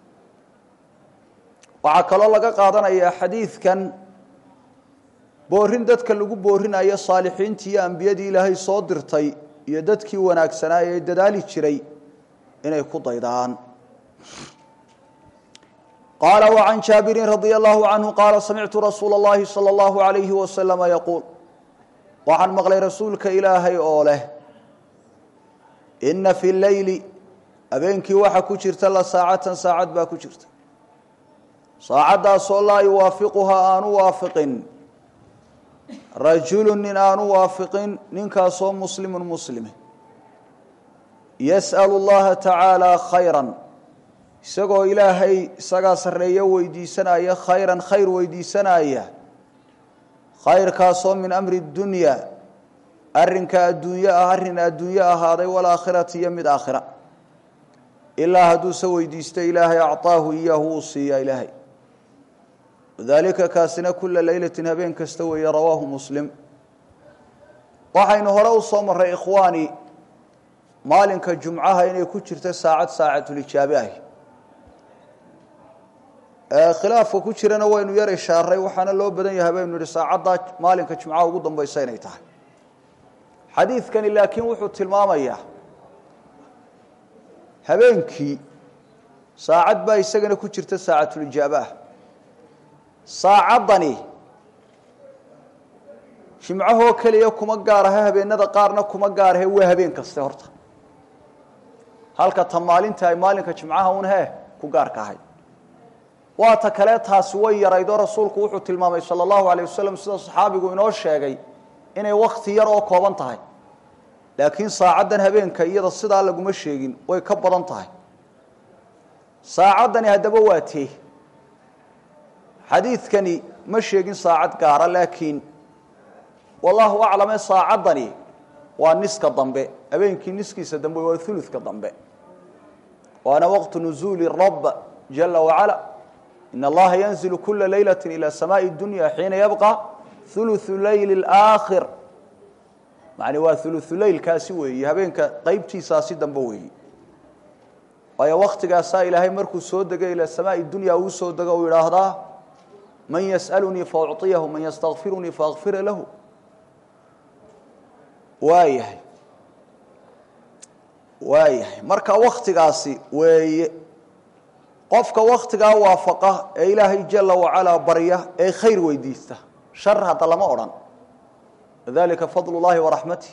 waxaa kaloo laga qaadanayaa xadiidkan boorin dadka lagu boorinayo saalixiintii iyo ambiyadii ilaahay soo dirtay iyo dadkii wanaagsanaa ee dadaali jiray inay ku daydaan qaala وعan jaabirin radي الlahu canhu qaala samictu rasuula اllahi salى اllahu عalayhi wasalama yaquul waxaan maqlay rasuulka ilaahay oo leh ina fi leyli habeenkii waxa ku jirta la saacatan saacad baa ku jirta saacaddaasoo laa yuwaafiquhaa aanu waafiqin rajulu nin aanu waafiqin ninkaasoo muslimu muslime yas'al اllaha tacaala khayra isagoo ilaahay isagaa sarreeyo weydiisanaya khayran khayr weydiisanaya khayrkaasoo min amri dunya arrinka adduunyo ah arrin adduunyo ahaaday walaakhirati iyo mid aakhira ilaa hadduuse weydiisto ilaahay acطaahu iyaahu uu siiyaa ilaahay wadalika kaasina kula leylatin habeen kasta weeye rawaahu muslim waxaynu hore u soo maray ikhwaani maalinka jumcaha inay ku jirto saacad saacatulijaabe ahi khilaafka ku jirana waynu yar ishaaray waxaana loo badan yahay baynu yihi saacaddaa maalinka jumcaha ugu dambaysa inay tahay xadiidkani laakiin wuxuu tilmaamayaa habeenkii saacad baa isagana ku jirta saacatulijaaba ah saacaddani jimcahoo keliya kuma gaarahe habeenada qaarna kuma gaarahe waa habeen kaste horta halka ta maalinta ay maalinka jimcaha un hee ku gaarka ahay waa ta kale taasi way yaraydoo rasuulku wuxuu tilmaamay sala allahu alayh wasalam sida saxaabigu inoo sheegay inay wakti yar oo kooban tahay laakiin saacaddan habeenka iyada sidaa laguma sheegin way ka badan tahay saacaddani haddaba waa tee xadiidkani ma sheegin saacad gaara laakiin wallahu aclame saacaddani waa niska dambe habeenkii niskiisa dambe waa uludka dambe waana waqtu nuzuuli rab jala wacala in allaha yanzilu kula leylati ilى samaaءi dunya xiina yabqa uluثu leyli اlaakhir mani waa uluثu leylkaasi weeyi habeenka qeybtiisaasi dambe weeyi waayo waktigaasaa ilaahay markuu soo degay ilى samaaءi dunya uu soo dego u idhaahdaa man yasأlunii faأcطiyahu man ystakfirunii faakfira lahu waayahay waayahay marka waktigaasi weeye qofka waktigaa waafaqa ee ilaahay jala wacalaa barya ee khayr weydiista shar hadda lama odhan dalika fadl اllahi waraxmatih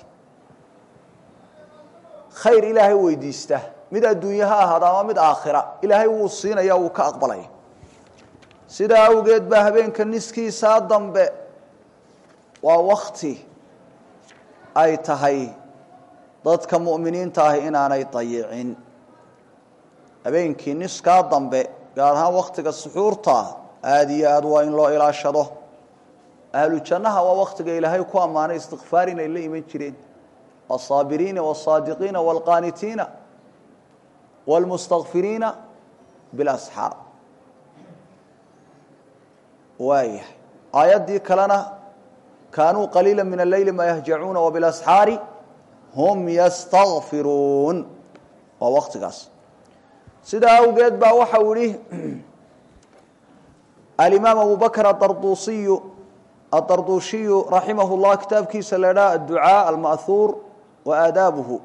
khayr ilaahay weydiista mid adduunye ha ahaada ama mid aakhira ilaahay wuu siinaya wuu ka aqbalaya sidaa awgeed baa habeenka niskiisaa dambe waa wakti ay tahay dadka mu'miniinta ah inaanay dayicin habeenkii niskaa dambe gaar ahaan waktiga suxuurta aada iyo aad waa in loo ilaashado ahlu jannaha waa waktiga ilaahay ku ammaanay istikfaar inay la iman jireen asaabiriina wاsaadiqiina wاlqaanitiina wاlmustakfiriina bilasxaar waayahay aayaddii kalena kaanuu qaliila min alleyli ma yahjacuuna wabilasxaari hum yastakfiruun waa waktigaas sidaa awgeed baa waxa uu yihi alimaam abu bakr adarduusiyu adarduushiyu raximah llah kitaabkiisa la idhaha adducaa alma'huur wa aadaabuhu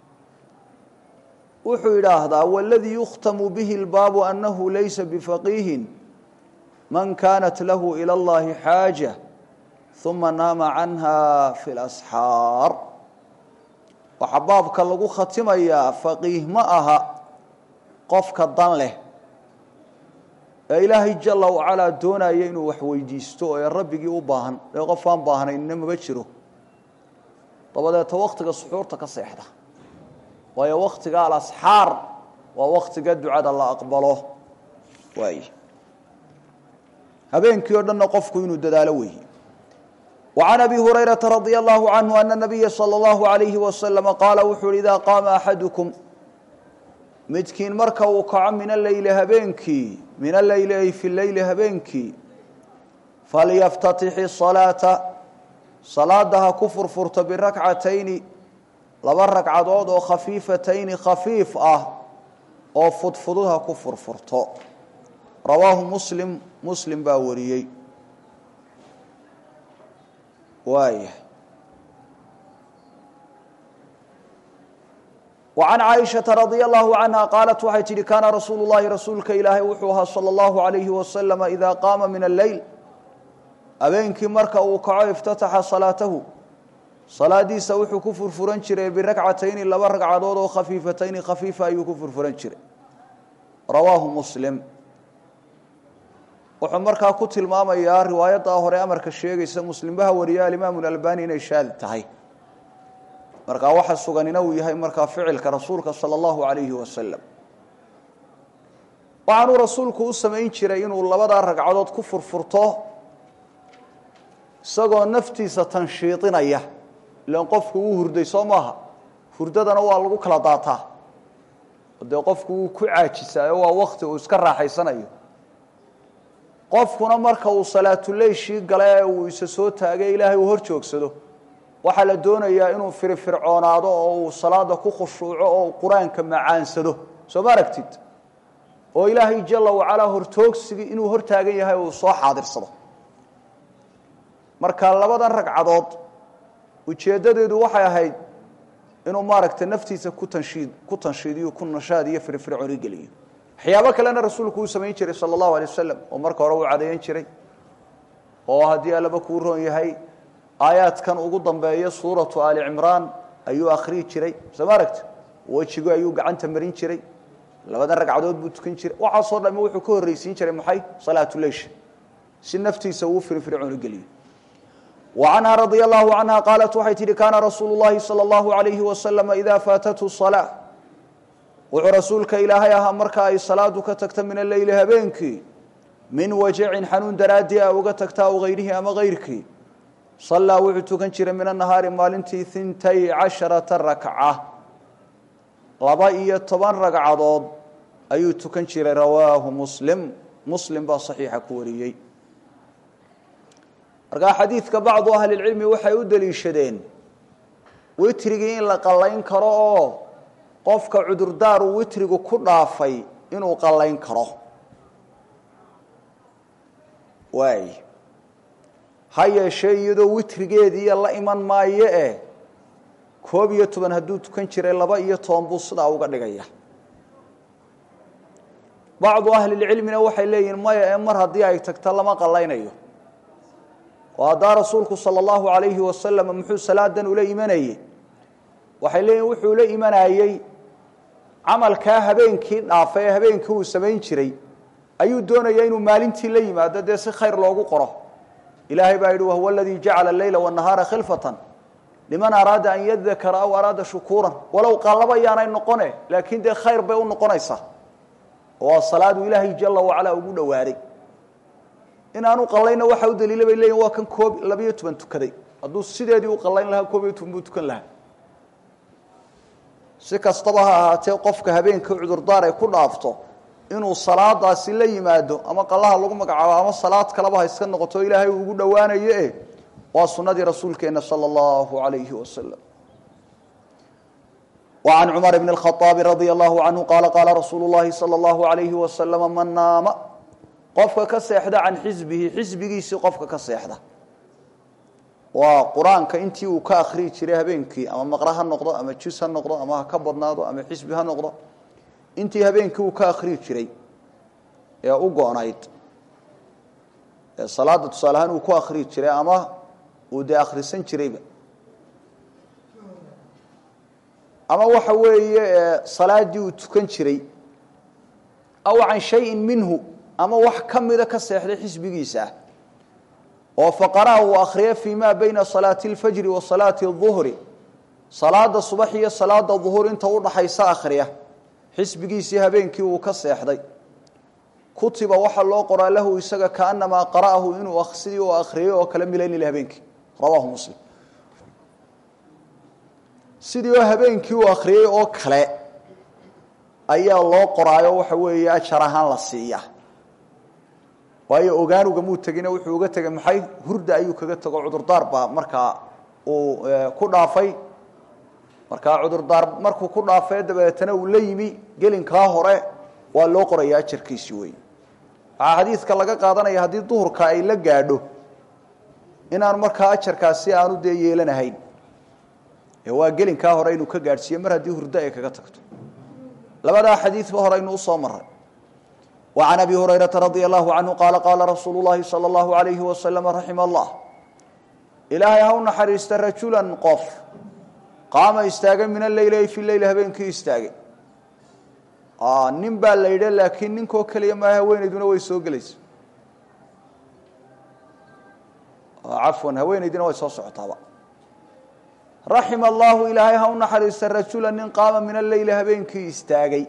wuxuu yidhaahdaa waladii yukhtamu bihi lbaabu anahu laysa bifaqiihin man kanat lahu ilى اllahi xaaja uma naama canha fi lasxaar waxaa baabka lagu khatimayaa faqiih ma aha qofka dan leh ee ilaahay jala wacalaa doonaya inuu wax weydiisto ee rabbigii u baahan ee qof aan baahnaynna maba jiro dabadeeta waktiga suxuurta ka seexda waayo waktiga alasxaar waa waktiga ducada la aqbalo waay habeenkii o dhanna qofku inuu dadaalo weeye وعن أبي هريرة رضي الله عنه أن النبي صلى الله عليه وسلم قال wuxuu hi إذا قاama أحadكم midkiin marka uu kaco min الleyli habeenkii min الleyli ay fi الleyli habeenkii falyftatix الصلاaةa salaada ha ku furfurto birakcatayni laba ragcadood oo khafiifatayni khafiif ah oo fudfudud ha ku furfurto rawaahu muslim muslim baa wariyey waaya وعن cائشhaةa رaضي الله عنها qاaلت waxay tihi kana rasuul الlahi rasuulka ilaahay wuxuu ahaa slى الlaهu عaليهi وasلم إida qaama min الleyl habeenkii marka uu kaco اftataxa salaatahu salaadiisa wuxuu ku furfuran jiray birakcatayni laba ragcadood oo khafiifatayni khafiifa ayuu ku furfuran jiray rawaahu muslim wuxuu markaa ku tilmaamayaa riwaayaddaa hore amarka sheegaysa muslimbaha wariya alimaamu اlalbani inay shaadi tahay markaa waxa suganina uu yahay markaa ficilka rasuulka salى اllahu alayhi wasalam waxaanuu rasuulku u samayn jiray inuu labadaa ragcadood ku furfurto isagoo naftiisa tanshiidinaya ilan qofku wuu hurday soo maaha hurdadana waa lagu kala daataa dee qofku wuu ku caajisaayo waa wakti uu iska raaxaysanayo qofkuna marka uu salaatuleyshii gale ee uu isa soo taagay ilaahay uu hor joogsado waxaa la doonayaa inuu firifircoonaado oo uu salaada ku khushuuco oo qur-aanka macaansado soo ma aragtid oo ilaahay jala wacalaa hortoogsigii inuu hor taagan yahay uu soo xaadirsado marka labadan ragcadood ujeeddadeedu waxay ahayd inuu maaragtay naftiisa ku tanshiid ku tanshiidiyo ku nashaad iyo firfircooni geliyo waxyaabo kalena rasuulku uu samayn jiray sala allahu alay wasalam oo marka hore uu cadeeyan jiray oo haddii allaba kuu roon yahay aayaadkan ugu dambeeya suuratu ali cimraan ayuu akhriyi jiray soo ma aragti wejigu ayuu gacanta marin jiray labadan ragcadood buu tukan jiray waxaasoo dhamme wuxuu ka horreysiin jiray maxay salaatuleysh si naftiisa uu firfircooni geliyo وعنها رضي الله عنها قالت waxay tihi كاna رasuuل اللhi صلى الله عليه وسلم إذا فاaتته الصلاة wuxuu rasuulka ilaahay ahaa marka ay salaadu ka tagta min الleyli habeenkii min wajacin xanuun daraadii a uga tagta aw غayrihi ama غayrkii صalىa wuxuu tukan jiray min النahaari maalintii ثintay caشhaرaةa rakcة laba iyo toban ragcadood ayuu tukan jiray rawaahu mslim mslim baa صaxiixa ku wariyey markaa xadiidka bacdu ahlilcilmi waxay u deliishadeen witrigii in la qallayn karo oo qofka cudurdaar uu witrigu ku dhaafay inuu qallayn karo waay ha yeeshee iyadoo witrigeediiya la iman maayo eh koob iyo toban hadduu tukan jiray laba iyo toban buu sidaa uga dhigaya bacdu ahlilcilmina waxay leeyihin maya ee mar haddii ay tagto lama qallaynayo oo haddaa rasuulku salى اllahu alayhi wasalam muxuu salaadan ula imanayey waxay leeyihin wuxuu la imanayey camalkaa habeenkii dhaafay ee habeenkii uu samayn jiray ayuu doonaya inuu maalintii la yimaado dee si khayr loogu qoro ilaahay baa yidhi wahuwa aladii jacala leyla wالnahaara khilfatan liman araada an yadakara aw araada shukuuran walow qallaba yaanay noqone laakiin dee khayr bay u noqonaysaa oo salaadu ilaahay jala wacala ugu dhowaaday inaanu qalayna waxa u daliila bay leeyihin waa kan koob labiyo toban tukaday hadduu sideedii u qalayn lahaa koob iyo toban buu tukan lahaa si kastaba ha ahaatee qofka habeenka cudurdaar ay ku dhaafto inuu salaadaasi la yimaado ama qalaha lagu magacaabo ama salaad kaleba ha iska noqoto ilaahay uu ugu dhowaanayo eh waa sunnadii rasuulkeena sala allahu alayhi wasalam وعن cمر بن الخطاب رضي الله عنه قال قال رsuuل اللhi صلى الله عليه وسلم mن naam qofka ka seexda can xisbihi xisbigiisii qofka ka seexda waa qur-aanka intii uu ka akriyi jiray habeenkii ama maqre ha noqdo ama jus ha noqdo ama ha ka badnaado ama xisbi ha noqdo intii habeenkii uu ka akriyi jiray ee u go-nayd ee salaada tusaale ahaan uu ku akriyi jiray ama uu dee akhrisan jirayba ama waxa weeye salaadii uu tukan jiray aw can shayin minhu ama wax ka mida ka seexday xisbigiisa ah oo faqaraha uu akhriya fii ma bayna salaati اlfajri wa salaati الظuhri salaada subax iyo salaada duhur inta udhaxaysa akhriya xisbigiisii habeenkii uu ka seexday kutiba waxaa loo qoraa lahu isaga kaanamaa qara'ahu inuu sidii u akhriyey oo kale milaynila habeenkii rawahu muslim sidii oo habeenkii uu akhriyey oo kale ayaa loo qoraayo waxa weeye ajar ahaan la siiya waayo ogaanugamuu tegina wuxuu uga tegay maxay hurda ayuu kaga tego cudurdaar baa markaa uu ku dhaafay markaa cudurdaar markuu ku dhaafee dabeetana uu la yimi gelinkaa hore waa loo qoraya ajarkiisi wey waxaa xadiidka laga qaadanaya haddii duhurka ay la gaadho inaan markaa ajarkaasi aanu dee yeelanahayn ee waa gelinkaa hore inuu ka gaadhsiiyo mar haddii hurdo ay kaga tagto labadaa xadiidba hore aynu usoo maray وعن أبي هريرة رضي الله عنه قال قال رsuuل اللhi صلى الله عليه وسلم رحم الله ilaahay ha u naxariista rajuلا qof qaama istaagay min الleyl في leyl habeenkii istaagay nin baa la yidhi laakiin ninkoo keliya maa haweenayduna way soo gelaysa cafwan haweenaydina way soo socotaaba raxima الlahu ilaahay ha u naxariista rajula nin qaama min الleyl habeenkii istaagay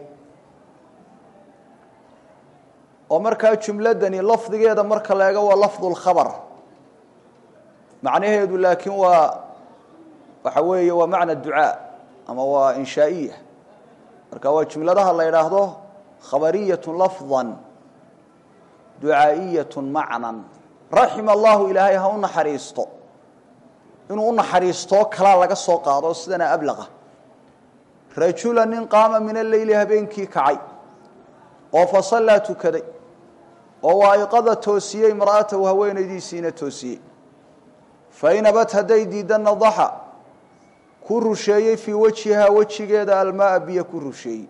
oo markaa jumladani lafdigeeda marka la eego waa lafdu lkhabar macnaheedu laakiin waa waxa weeye waa macna ducaa ama waa inshaa'iya marka waa jumladaha la yidhaahdo khabariyatu lafdan ducaa'iyatu macnan raxima allahu ilaahay ha u naxariisto inuu u naxariistoo kalaa laga soo qaado sidana ablaqa rajula nin qaama min alleyli habeenkii kacay oo fasallaa tukaday oo waa'iqada toosiyey imra'atahu haweenaydiisiina toosiyey fain abad hadday diidda nadaxa ku rusheeyey fii wajhihaa wejigeeda almaaa biyo ku rusheeyey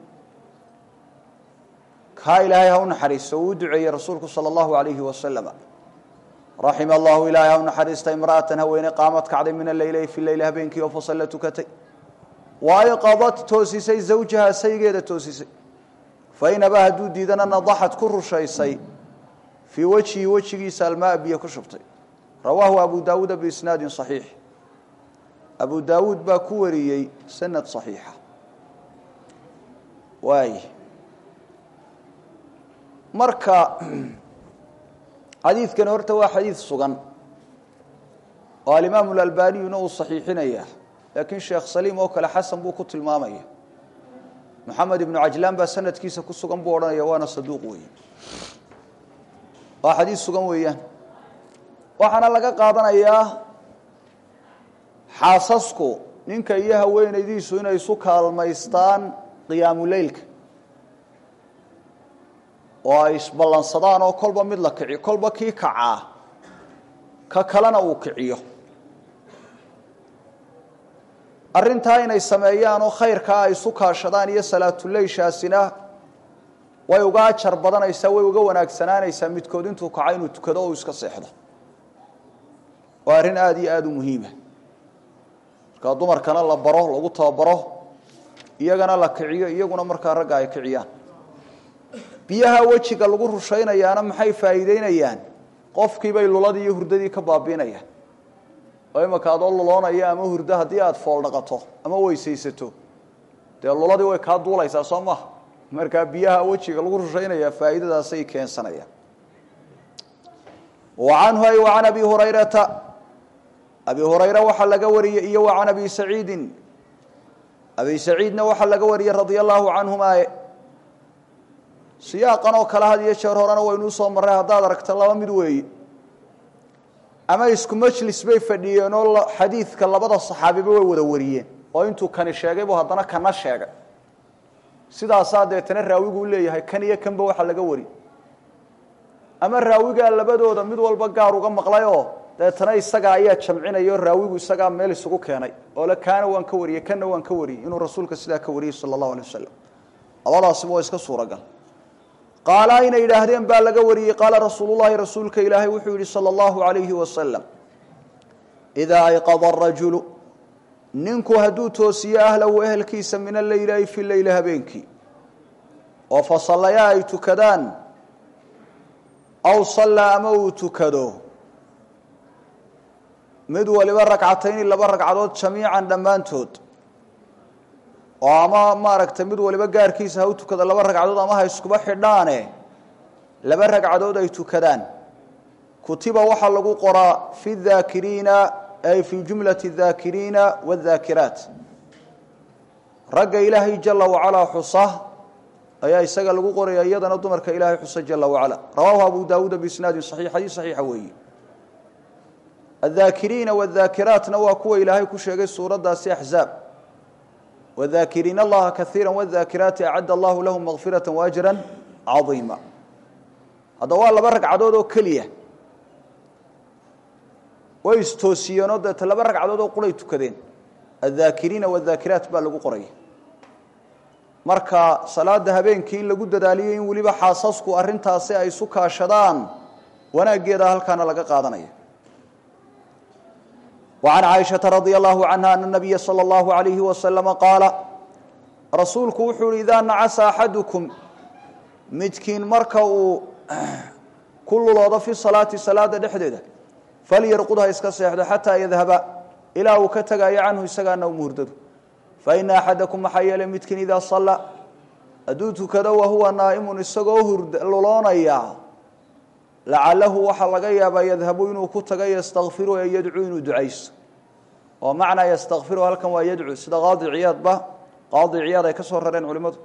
kaa ilaahay ha u naxariisto uu u duceeyey rasuulku sala allahu alayhi wasalama raxima allahu ilaahay ha u naxariista imra'atan haweene qaamad kacday min alleyli fi leyli habeenkii oo fasalla tukatay waa'iqadad toosisay zawjahaa saygeeda toosisay fain abaa hadduu diidana nadaxad ku rushaysay fii wajhihi wejigiisa almaa biyo ku shubtay rawaahu abu daawuuda biisnaadin صaxiix abu daawuud baa ku wariyey sanad صaxiixa waay marka xadiidkani horta waa xadiid sugan oo alimaamu اlalbaniyuna uu صaxiixinaya laakiin sheekh saliim oo kale xasan buu ku tilmaamaya moxamed ibnu cajlaan baa sanadkiisa ku sugan buu odhanaya waana saduuq weeye waa xadiis sugan weeyaan waxaana laga qaadanayaa xaasasku ninka iyo haweenaydiisu inay isu kaalmaystaan qiyaamuleylka oo ay isballansadaan oo kolba mid la kiciyo kolba kii kacaa ka kalena uu kiciyo arrintaa inay sameeyaan oo khayrkaa ay isu kaashadaan iyo salaatuleyshaasina way uga ajar badanaysaa way uga wanaagsanaanaysaa midkood intuu kaco inuu tukado oo iska seexdo waa arrin aada iyo aada u muhiima markaa dumarkana la baro lagu tababaro iyagana la kiciyo iyaguna markaa ragga ay kiciyaan biyaha wejiga lagu rushaynayaana maxay faa'iideynayaan qofkiibay luladii iyo hurdadii ka baabiinayaan oo imaka adoo luloonaya ama hurdo haddii aada fool dhaqato ama weysaysato dee luladii way kaa duulaysaa soo maha markaa biyaha wejiga lagu rushaynaya faa'iidadaasay keensanayaan wa canhu ay wa can abi hurayrata abi hurayra waxaa laga wariyey iyo wa can abi saciidin abi saciidna waxaa laga wariyey radia allahu canhumaaye siyaaqan oo kale had iyo jeer horena waynuu soo marray haddaad aragta laba mid weeye ama isku majlis bay fadhiyeen oo xadiidka labada saxaabiba way wada wariyeen oo intuu kani sheegay buu haddana kana sheegay sidaasaa deetana raawigu u leeyahay kan iyo kanba waxaa laga wari ama raawigaa labadooda mid walba gaar uga maqlayoo deetana isagaa ayaa jamcinaya oo raawigu isagaa meel isugu keenay oo le kaana waan ka wariyey kanna waan ka wariyey inuu rasuulka sidaa ka wariyey sala allahu alay wasalam labadaasiba waa iska suuragal qaala inay yidhaahdeen baa laga wariyey qaala rasuulullahi rasuulka ilaahay wuxuu yidhi sala allahu alayhi wasalam idaa ayqada arajulu ninku hadduu toosiyo ahlahu ehelkiisa min alleyli ay fi leyli habeenkii oo fasallaya ay tukadaan aw sallaa ama uu tukado mid waliba ragcatayni laba ragcadood jamiican dhammaantood oo ama maaragtay mid waliba gaarkiisa ha u tukada laba ragcadood ama ha iskuba xidhaane laba ragcadood ay tukadaan kutiba waxaa lagu qoraa fi daakiriina ay fi jumlati daakiriina wadaakiraat ragga ilaahay jala wacalaa xusa ayaa isaga lagu qoraya iyadana dumarka ilaahay xusa jala wacala rawaahu abu daawuuda biisnaadin saxiix xadiis saxiixa weeye addaakiriina wadaakiraatna waa kuwa ilaahay ku sheegay suuraddaasi axzaab wadaakiriina allaha kaiira wadaakiraati acadda allahu lahum makfirata waajra cadiima haddaba waa laba ragcadood oo keliya way istoosiyeenoo deeta laba ragcadood oo quray tukadeen addaakiriina wadaakiraat baa lagu qoraya marka salaada habeenkii in lagu dadaaliyo in weliba xaasasku arintaasi ay isu kaashadaan wanaaggeeda halkaana laga qaadanaya وعن عائشة رضي الله عنها أن النبي صلى الله عليه وسلم قال رasuulku wuxuu hi إذا نacس أحadكم midkiin marka uu ku luloodo في الصلاaةi salaada dhexdeeda falyarqud ha iska seexdo xatىa yadhaba ilaa uu ka tegayo canhu isagaana umuhurdado faإna أxadaكم maxaa yeelay midkiin idaa صalى hadduu tukado wahuwa naa'imu isagoo luloonaya lacalahu waxaa laga yaabaa yadhabu inuu ku taga ystakfiru ee yadcuu inuu ducayso oo macnaa ystakfiru halkan waa yadcu sida qaadi ciyaadba qaadi ciyaad ay ka soo rareen culimmadu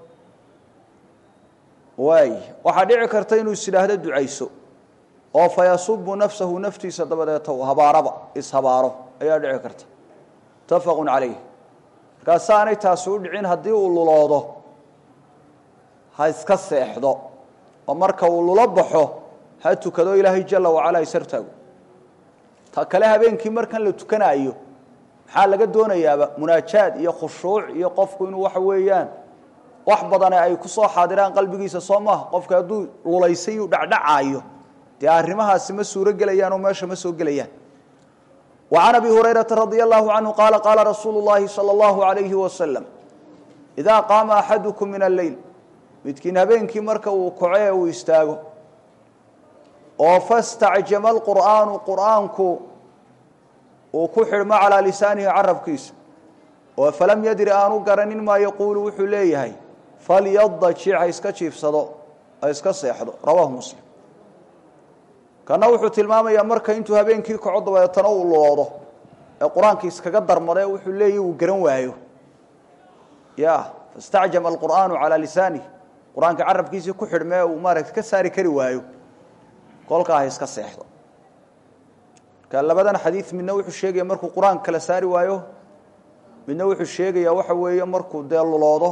waay waxaa dhici karta inuu is idhaahdo ducayso oo fayasubu nafsahu naftiisa dabadeeta habaaraba ishabaaro ayaa dhici karta mutafaqu calayh markaasa aanay taasi u dhicin haddii uu luloodo ha iska seexdo oo marka uu lulo baxo ha tukado ilaahay jala wacala isartaago ta kale habeenkii markan la tukanaayo maxaa laga doonayaaba munaajaad iyo khushuuc iyo qofku inuu waxa weeyaan wax badane ay ku soo xaadiraan qalbigiisa soo maaha qofka hadduu lulaysay uu dhacdhacaayo dee arrimahaasi ma suuro gelayaan oo meesha ma soo gelayaan wa can abi hurayrata radia allahu canhu qaala qaala rasuulu llahi sala allahu alayhi wasalam idaa qaama axadukum min alleyl midkiin habeenkii marka uu koco ee uu istaago oo fastacjama alqur'aanu qur'aanku uu ku xidhmo calaa lisaanihi carabkiisa oo falam yadri aanu garanin maa yaquulu wuxuu leeyahay falyadajic ha iska jiifsado ha iska seexdo rawaahu muslim kana wuxuu tilmaamayaa marka intuu habeenkii kaco dabeetana uu loodo ee qur-aanka iskaga darmade wuxuu leeyahy uu garan waayo ya fastacjama alqur'aanu calaa lisaanihi qur-aanka carabkiisii ku xidhmee uu maaragta ka saari kari waayo kolkaa ha iska seexdo marka labadan xadiid midna wuxuu sheegaya markuu qur-aanka kala saari waayo midna wuxuu sheegayaa waxa weeye markuu dee luloodo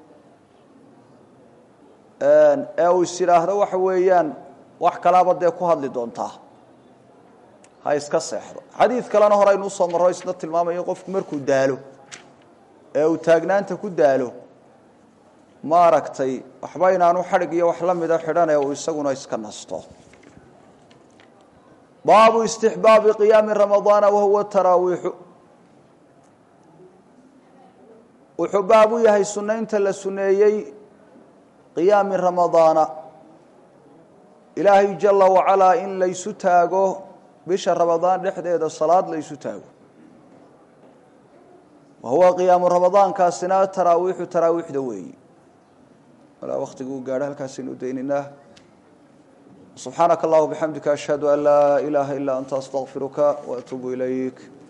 ee uu is idhaahdo waxa weeyaan wax kalaaba dee ku hadli doontaa ha iska seexdo xadiid kalena hore aynu usoo marro isna tilmaamayo qofku markuu daalo ee uu taagnaanta ku daalo maaragtay waxba inaanu xadhig iyo wax la mida xidhane uu isaguna iska nasto baabu istixbaabi qiyaami ramadaana wahuwa taraawiixu wuxuu baab u yahay sunaynta la suneeyey qiyaami ramadaana ilaahay jala wacalaa in laysu taago bisha ramadaan dhexdeeda salaad laysu taago wahuwa qiyaamu ramadaankaasina taraawiixu taraawiixda weeyi walaa waktiga uu gaadho halkaasaynu daynaynaa subxaanaka allah bixamdika ashhadu an laa ilaaha ilaa anta astaqfiruka waatuubu ilayk